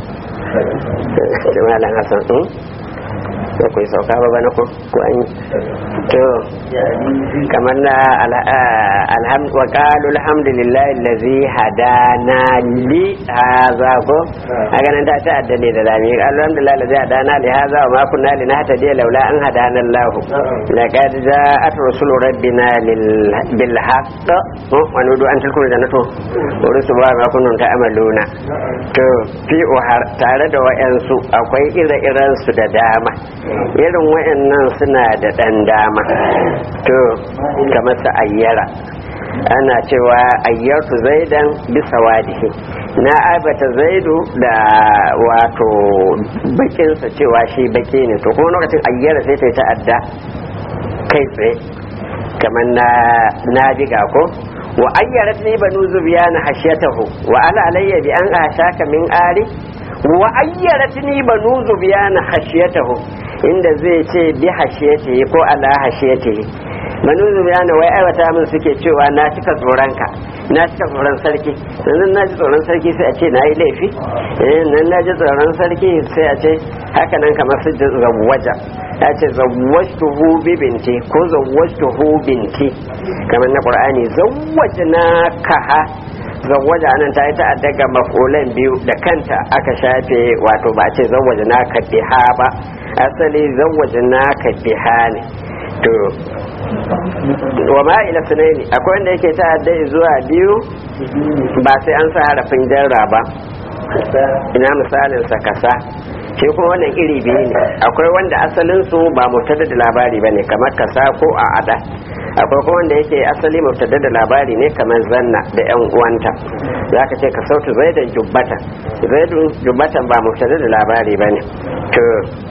S1: da malam hasan da ku sauka ba bana ko ko an to kamar na alham wa qalu alhamdulillahi allazi hadana li hadha ko aga nan ta ta addane da lami alhamdulillahi allazi hadana li hadha wa ma kunna linahtadiya laula an hadana allah laqad ja'at rusulu rabbina bil haqq wa nudu an tilkul jannatu rusul wa ma kuntum ta'maluna to fi tare da wayansu akwai ire-iren su da dama irin wayannan suna da ɗan dama to kamar su ayyara ana cewa ayyartu zaidan bisa wadihi na aibata zaidu da wato bakinsa cewa shi baki ne to kuma lokacin ayyara sai ta yi ta'adda kai tsaye kamar na na diga ko wa ayyarat ni banu zubiyana hashiyatahu wa ala alayya bi an ashaka min ari wa ayyarat ni banu zubiyana hashiyatahu inda zai ce bi hashiyatihi ko ala hashiyatihi banu zubiyana wai aiwata min suke cewa na cika tsoronka na cika tsoron sarki sannan na ji tsoron sarki sai a ce na yi laifi nan na ji tsoron sarki sai a ce haka nan kamar su zawwaja ya ce zawwajtuhu bi binti ko zawwajtuhu binti kamar na qur'ani zawwajna kaha zawwaja anan ta yi ta'adda ga mafulan biyu da kanta aka shafe wato ba ce zawwaja na ka biha ba asali zawwaja na ka biha ne to wa ma ila sunaini akwai wanda yake ta'adda zuwa biyu ba sai an sa harafin jarra ba ina misalin sa kasa shi kuma wannan iri biyu ne akwai wanda asalin su ba mubtada da labari bane kamar kasa ko a ada akwai kuma wanda yake asali mubtada da labari ne kamar zanna da yan uwanta zaka ce ka sautu zaidan jubbata zaidun jubbatan ba mubtada da labari bane to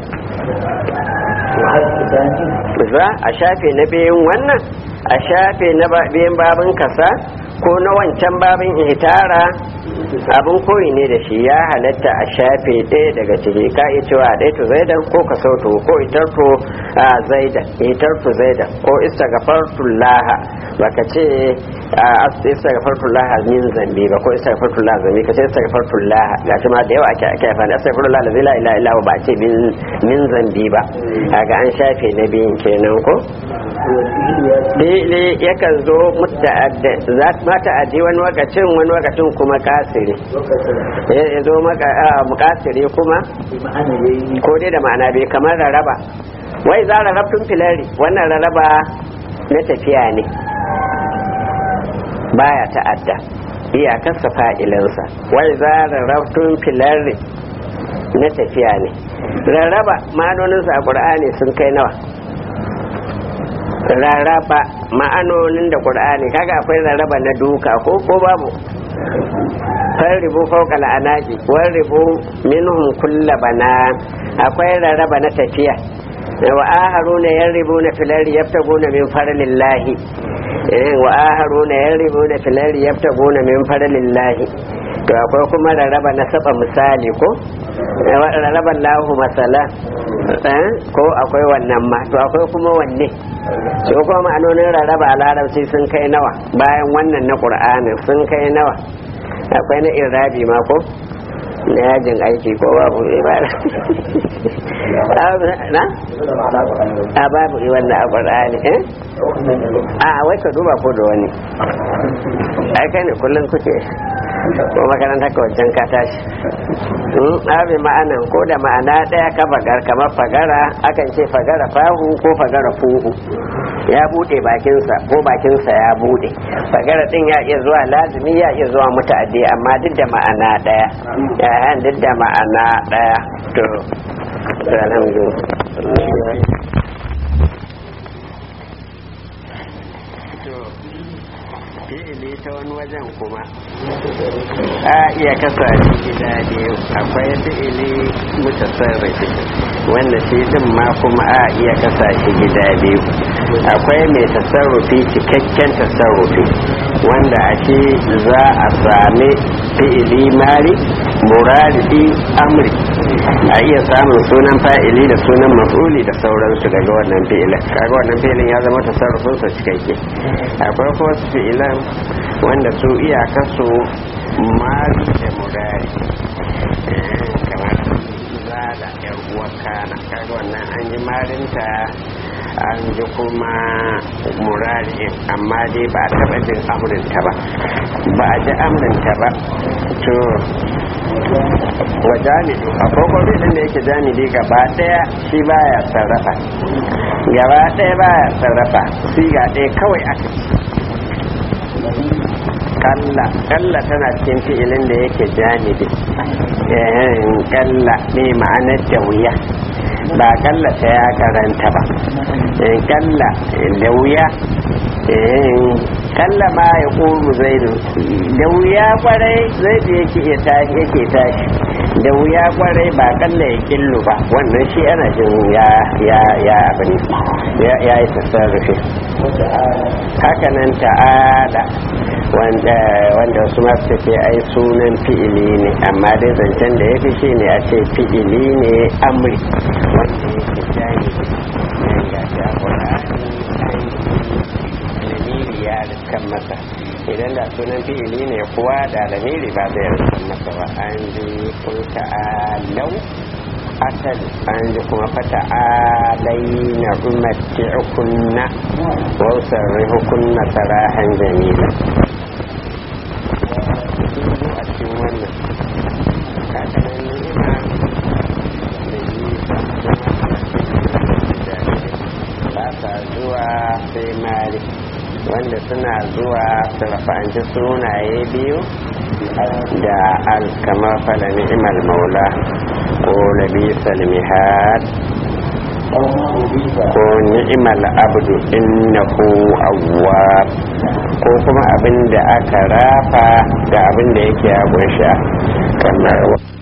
S1: za a shafe na biyun wannan a shafe na biyan babin kasa ko na wancan babin ihtara abin koyi ne da shi ya halatta a shafe ɗaya daga ciki ka iya cewa a ɗaya to zaidan ko ka sautu ko itarto a zaidan itarto zaidan ko istagafartu laha baka ce istagafartu laha min zambi ba ko istagafartu laha zambi ka ce istagafartu laha ga shi ma da yawa ake ake fani istagafartu laha la zila ila ila ba ce min zambi ba kaga an shafe na biyun kenan ko Dele yakan zo muta'adda za ma ta'addi wani wakacin wani wakacin kuma kasiri ya zo mukasiri kuma ko dai da ma'ana bai kamar raraba wai za rarrabtun filari wannan raraba na tafiya ne baya ta'adda iyakarsa fa'ilinsa wai za rarrabtun filari na tafiya ne rarraba ma'anoninsa a ƙur'ani sun kai nawa rarraba ma'anonin da ƙur'ani kaga akwai rarraba na duka ko ko babu farribu fauka la'anaki warribu minhum kulla bana akwai rarraba na tafiya
S4: wa aharuna yarribuna fil ardi yabtaguna min fadlillahi wa aharuna yarribuna fil ardi yabtaguna min fadlillahi to akwai kuma rarraba na saba misali ko rarraba lahu masala ko akwai wannan ma to akwai kuma wanne shi kuma ma'anonin rarraba a larabci sun kai nawa bayan wannan na ƙur'anin sun kai nawa akwai na irabi ma ko na yajin aiki ko babu ibara na? a babu wannan a ƙur'ani eh? a wai ka duba ko da wani ai kai ne kullum kuke ko makaranta ka wancan ka tashi abi ma'anan ko da ma'ana ɗaya ka fagar kamar fagara akan ce fagara fahu ko fagara fuhu ya bude bakinsa ko bakinsa ya bude fagara din ya iya zuwa lazimi ya iya zuwa muta'addi amma duk da ma'ana ɗaya ya duk da ma'ana ɗaya to alhamdulillah fi'ili ta wani wajen kuma a iya kasa shi gida biyu akwai fi'ili mutasarrifi wanda shi din ma kuma a iya kasa shi gida biyu akwai mai tasarrufi cikakken tasarrufi wanda a ce za a sami fi'ili mari muradi amri a iya samun sunan fa'ili da sunan maf'uli da sauransu daga wannan fi'ilin kaga wannan fi'ilin ya zama tasarrufinsa cikakke akwai kuma fi'ilan wanda su iyaka su mari da murari kamar zada yar uwar kana kaga wannan an yi marinta an ji kuma murari amma dai ba a taɓa jin amurinta ba ba a ji amurinta ba to wa jami'u a kokobi din da yake jami'i gaba daya shi baya sarrafa gaba daya baya sarrafa siga ɗaya kawai aka kalla kalla tana cikin fi'ilin da yake janibi kalla ne ma'anar da wuya ba kalla ta ya karanta ba kalla da wuya kalla ma ya ƙuru zaidu da wuya kwarai zaidu yake iya tashi yake tashi da wuya kwarai ba kalla ya killu ba wannan shi ana jin ya ya ya abin ya ya yi tasarrufi hakanan ta'ala wanda wanda su ma suka ce ai sunan fi'ili ne amma dai zancen da ya fi shi ne a ce fi'ili ne amri wanda yake jani ga shi a lamiri ya riskan masa idan da sunan fi'ili ne kuwa da lamiri ba zai riskan masa ba an ji kun ta'alau asali an ji kuma fata alai na umarci hukunna wausar hukunna sarahan jamila a cikin wannan kakanan ni'ima da yi ba sa zuwa sai mari wanda suna zuwa su rafa'anci sunaye biyu da al kamar fala ni'imal maula ko labisal mihad ko ni'imal abdu innahu awwab ko kuma abin da aka rafa da abin da yake ya kunsha kamar